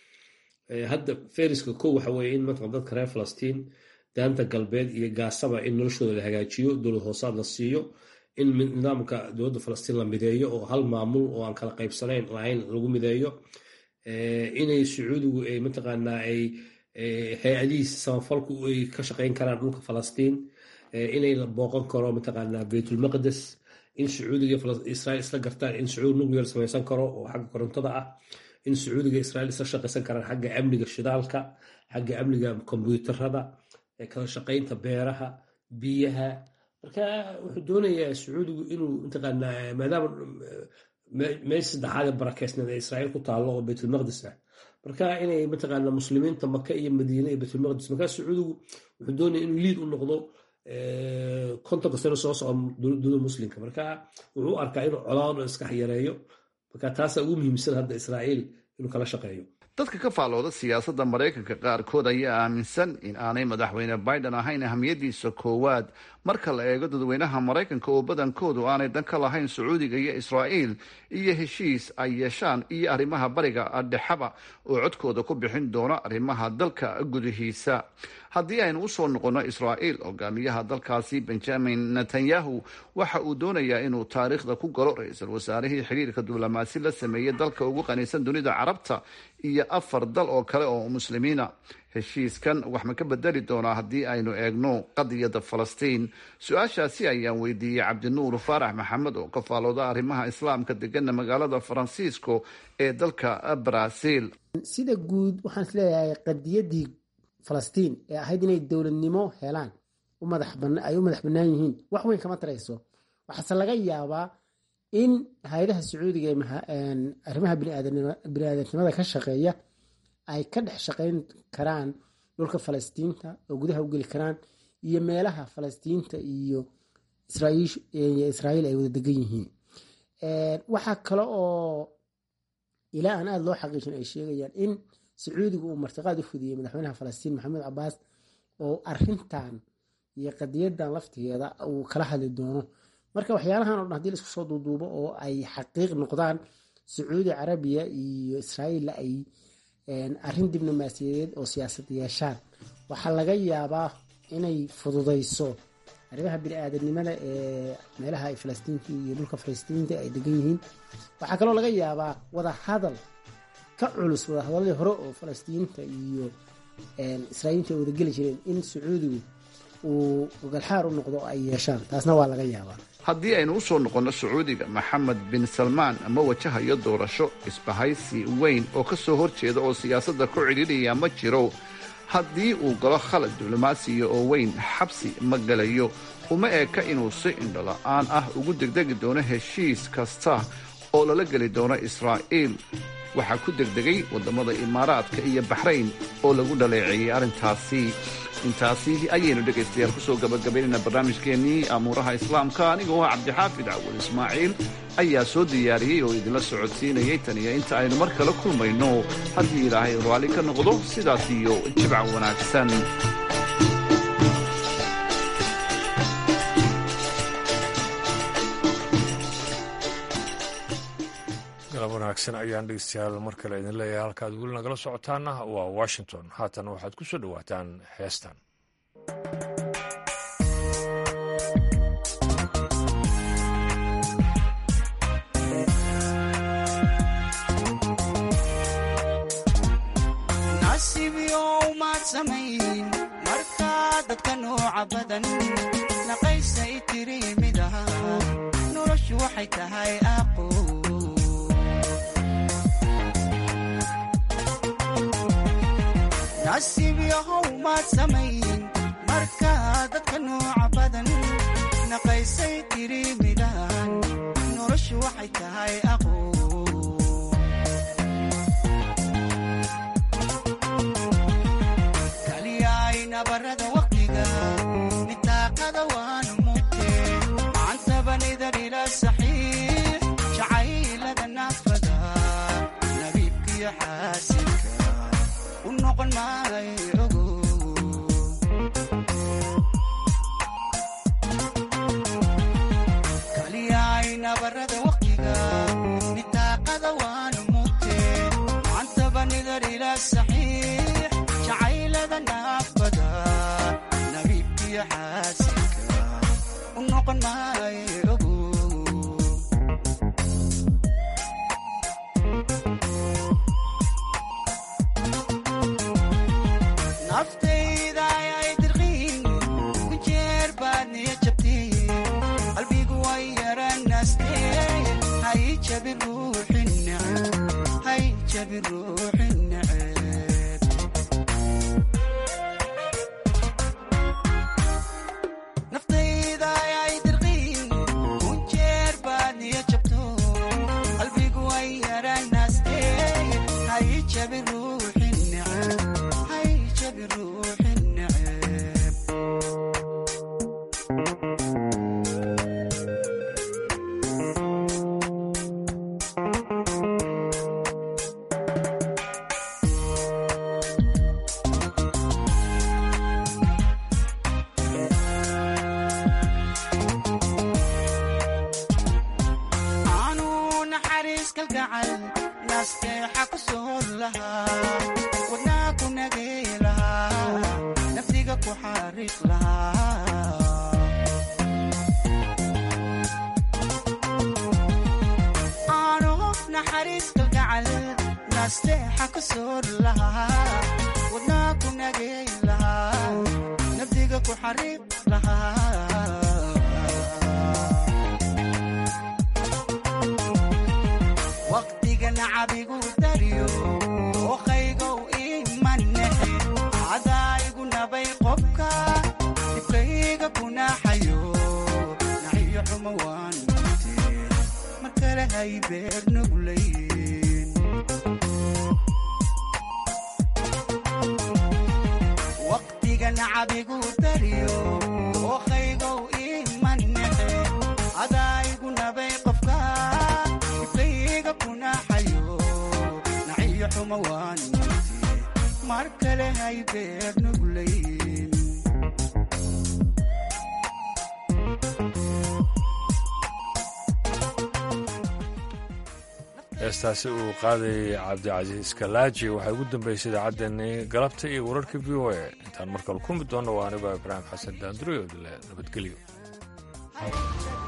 hadda feriska kow waxa weeye in mataqan dadka reer falastiin daanta galbeed iyo gaasaba in noloshooda la hagaajiyo dowlad hoosaad la siiyo in nidaamka dowladda falastiin la mideeyo oo hal maamul oo aan kala qaybsanayn lahayn lagu mideeyo inay sacuudigu ay mataqaanaa ay hay-adihiisa samafalku ay ka shaqayn karaan dhulka falastiin inay la booqan karo mataqaanaa baytulmaqdes in sacuudiga israiil isla gartaan in sacuudi nuclear samaysan karo oo xagga korontada ah in sacuudiga israiil isla shaqaysan karaan xagga amniga shidaalka xagga amniga kombyuutarada kala shaqaynta beeraha biyaha marka wuxuu doonayaa sacuudigu inuu mataqaanaa maadaama meesha saddexaad ee barakeysneed ee israiil ku taallo oo baytulmaqdis ah marka inay mataqaanaa muslimiinta maka iyo madiine iyo baytulmaqdis marka sacuudigu wuxuu doonaya inuu liid u noqdo kontonka sano soo socda dowlada muslimka marka wuxuu u arkaa inuu colaado iska yareeyo marka taasa ugu muhiimsan hadda israa'iil inuu kala shaqeeyo dadka ka faallooda siyaasadda maraykanka qaarkood ayaa aaminsan in aanay madaxweyne biden ahayn ahamiyadiisa koowaad marka la eego dadweynaha maraykanka oo badankoodu aanay dan ka lahayn sacuudiga iyo israa'iil iyo heshiis ay yeeshaan iyo arrimaha bariga dhexaba oo codkooda ku bixin doono arrimaha dalka gudihiisa haddii aynu usoo noqonno israa'iil hogaamiyaha dalkaasi benjamin netanyahu waxa uu doonayaa inuu taariikhda ku galo ra-iisul wasaarihii xiriirka diblomaasi la sameeyey dalka ugu qaniisan dunida carabta iyo afar dal oo kale oo muslimiina heshiiskan wax ma ka bedeli doonaa haddii aynu eegno qadiyadda falastiin su-aashaasi ayaan weydiiyey cabdinuur faarax maxamed oo ka faalooda arrimaha islaamka degana magaalada faransiisco ee dalka brazil sida guud waxaan isleeyahay qadiyadii falastiin ee ahayd inay dowladnimo helaan ay u madax bannaan yihiin wax weyn kama tarayso waxaase laga yaabaa in hay-adaha sacuudiga arrimaha biniaadanimada ka shaqeeya ay ka dhex shaqayn karaan dhulka falastiinta oo gudaha u geli karaan iyo meelaha falastiinta iyo israa'iil ay wada degan yihiin waxaa kale oo ilaa aan aada loo xaqiijin ay sheegayaan in sacuudiga uu martiqaad u fudiyey madaxweynaha falastiin maxamed cabaas oo arintan iyo qadiyadan laftigeeda uu kala hadli doono marka waxyaalahan o dhan hadii laisku soo duuduubo oo ay xaqiiq noqdaan sacuudi carabiya iyo israa'iilla ay arrin diblomaasiyadeed oo siyaasad yeeshaan waxaa laga yaabaa inay fududayso arrimaha bini-aadanimada ee meelaha ay falastiinta iyo dhulka falastiinta ay degan yihiin waxaa kaloo laga yaabaa wada hadal ka culus wada hadaladii hore oo falastiinta iyo israa'iiliinta ay wadageli jireen in sacuudigu uu ogalxaar u noqdo ay yeeshaan taasna waa laga yaabaa haddii aynu u soo noqonno sacuudiga maxamed bin salmaan ma wajahayo doorasho isbahaysi weyn oo ka soo hor jeeda oo siyaasadda ku cidhiidhaya ma jiro haddii uu galo khalad diblomaasiya oo weyn xabsi ma gelayo uma eeka inuu si indhola'aan ah ugu degdegi doono heshiis kasta oo lala geli doono israa'iil waxaa ku degdegay waddamada imaaraadka iyo baxrayn oo lagu dhaleeceeyey arrintaasi intaasi ayaynu dhegaystayaal kusoo gabagabaynayna barnaamijkeennii amuuraha islaamka anigoo ah cabdixaafid cawal ismaaciil ayaa soo diyaariyey oo idinla socodsiinayay tan iyo inta aynu mar kale kulmayno haddii ilaahay raalli ka noqdo sidaas iyo jibca wanaagsan galab wanaagsan ayaan dhegeystayaal mar kale idin leeyahay halkaad weli nagala socotaana waa washington haatan waxaad ku soo dhowaataan heestan markaa dadka nooca badan naqaysay tiri mid aha noloshu waxay tahay aqo nasiib yahow maad samayn markaa dadka nooca badan naqaysay tiri midahan noloshu waxay tahay aqo barada waqtiga nitaaqada waanu mugte macantabanidar ila saxiix jacaylada naafada nabiibkiyo xaasinka u noqon maayo ogo kaliyayna barada waqtiga nitaaqada waanu mugte macantabanidar ila saxiix jacaylada naafada nabiibkiyo xaasinka u noqon maayo ogo naftayda ayay dirqiin ku jeer baad niya jabteen qalbigu way yaranaasteen hay jabin ruuxin neceb hay jabin ruuxin neceb naftayda ayay dirqiin ku jeer baad niya jabto qalbigu way yaranaasteen hay jabin ruuxin neceb hay jabin ruuxin neceb aanu naxariis kalgacal naasteexa ku soor lahaa wadnaa ku nagay lahaa naftiga ku xariiq lahaa aanu naxariis kalgacal naasteexa ku soor lahaa wadnaa ku nagay lahaa naftiga ku xariiq lahaa waqtiga nacabigu daryo oqaygow imanexe cadaayigu nabay qobka dibkayga kunaxayo naxiyo xumo waan mute mar kale hay beer nuglayn waqtiga nacabigu daryo oqaygow imanexe cadaayigu nabay qofka dibkayga kunaxayo naxiyo xumo waan mute mar kale hay beer nuglayn heestaasi uu qaadayay cabdicasiis kalaaji waxay ugu dambeysay idaacaddeenii galabta iyo wararka v o a intaan markale kulmi doonno waa anigoo ibraahim xasan daanduriyodle nabadgelyo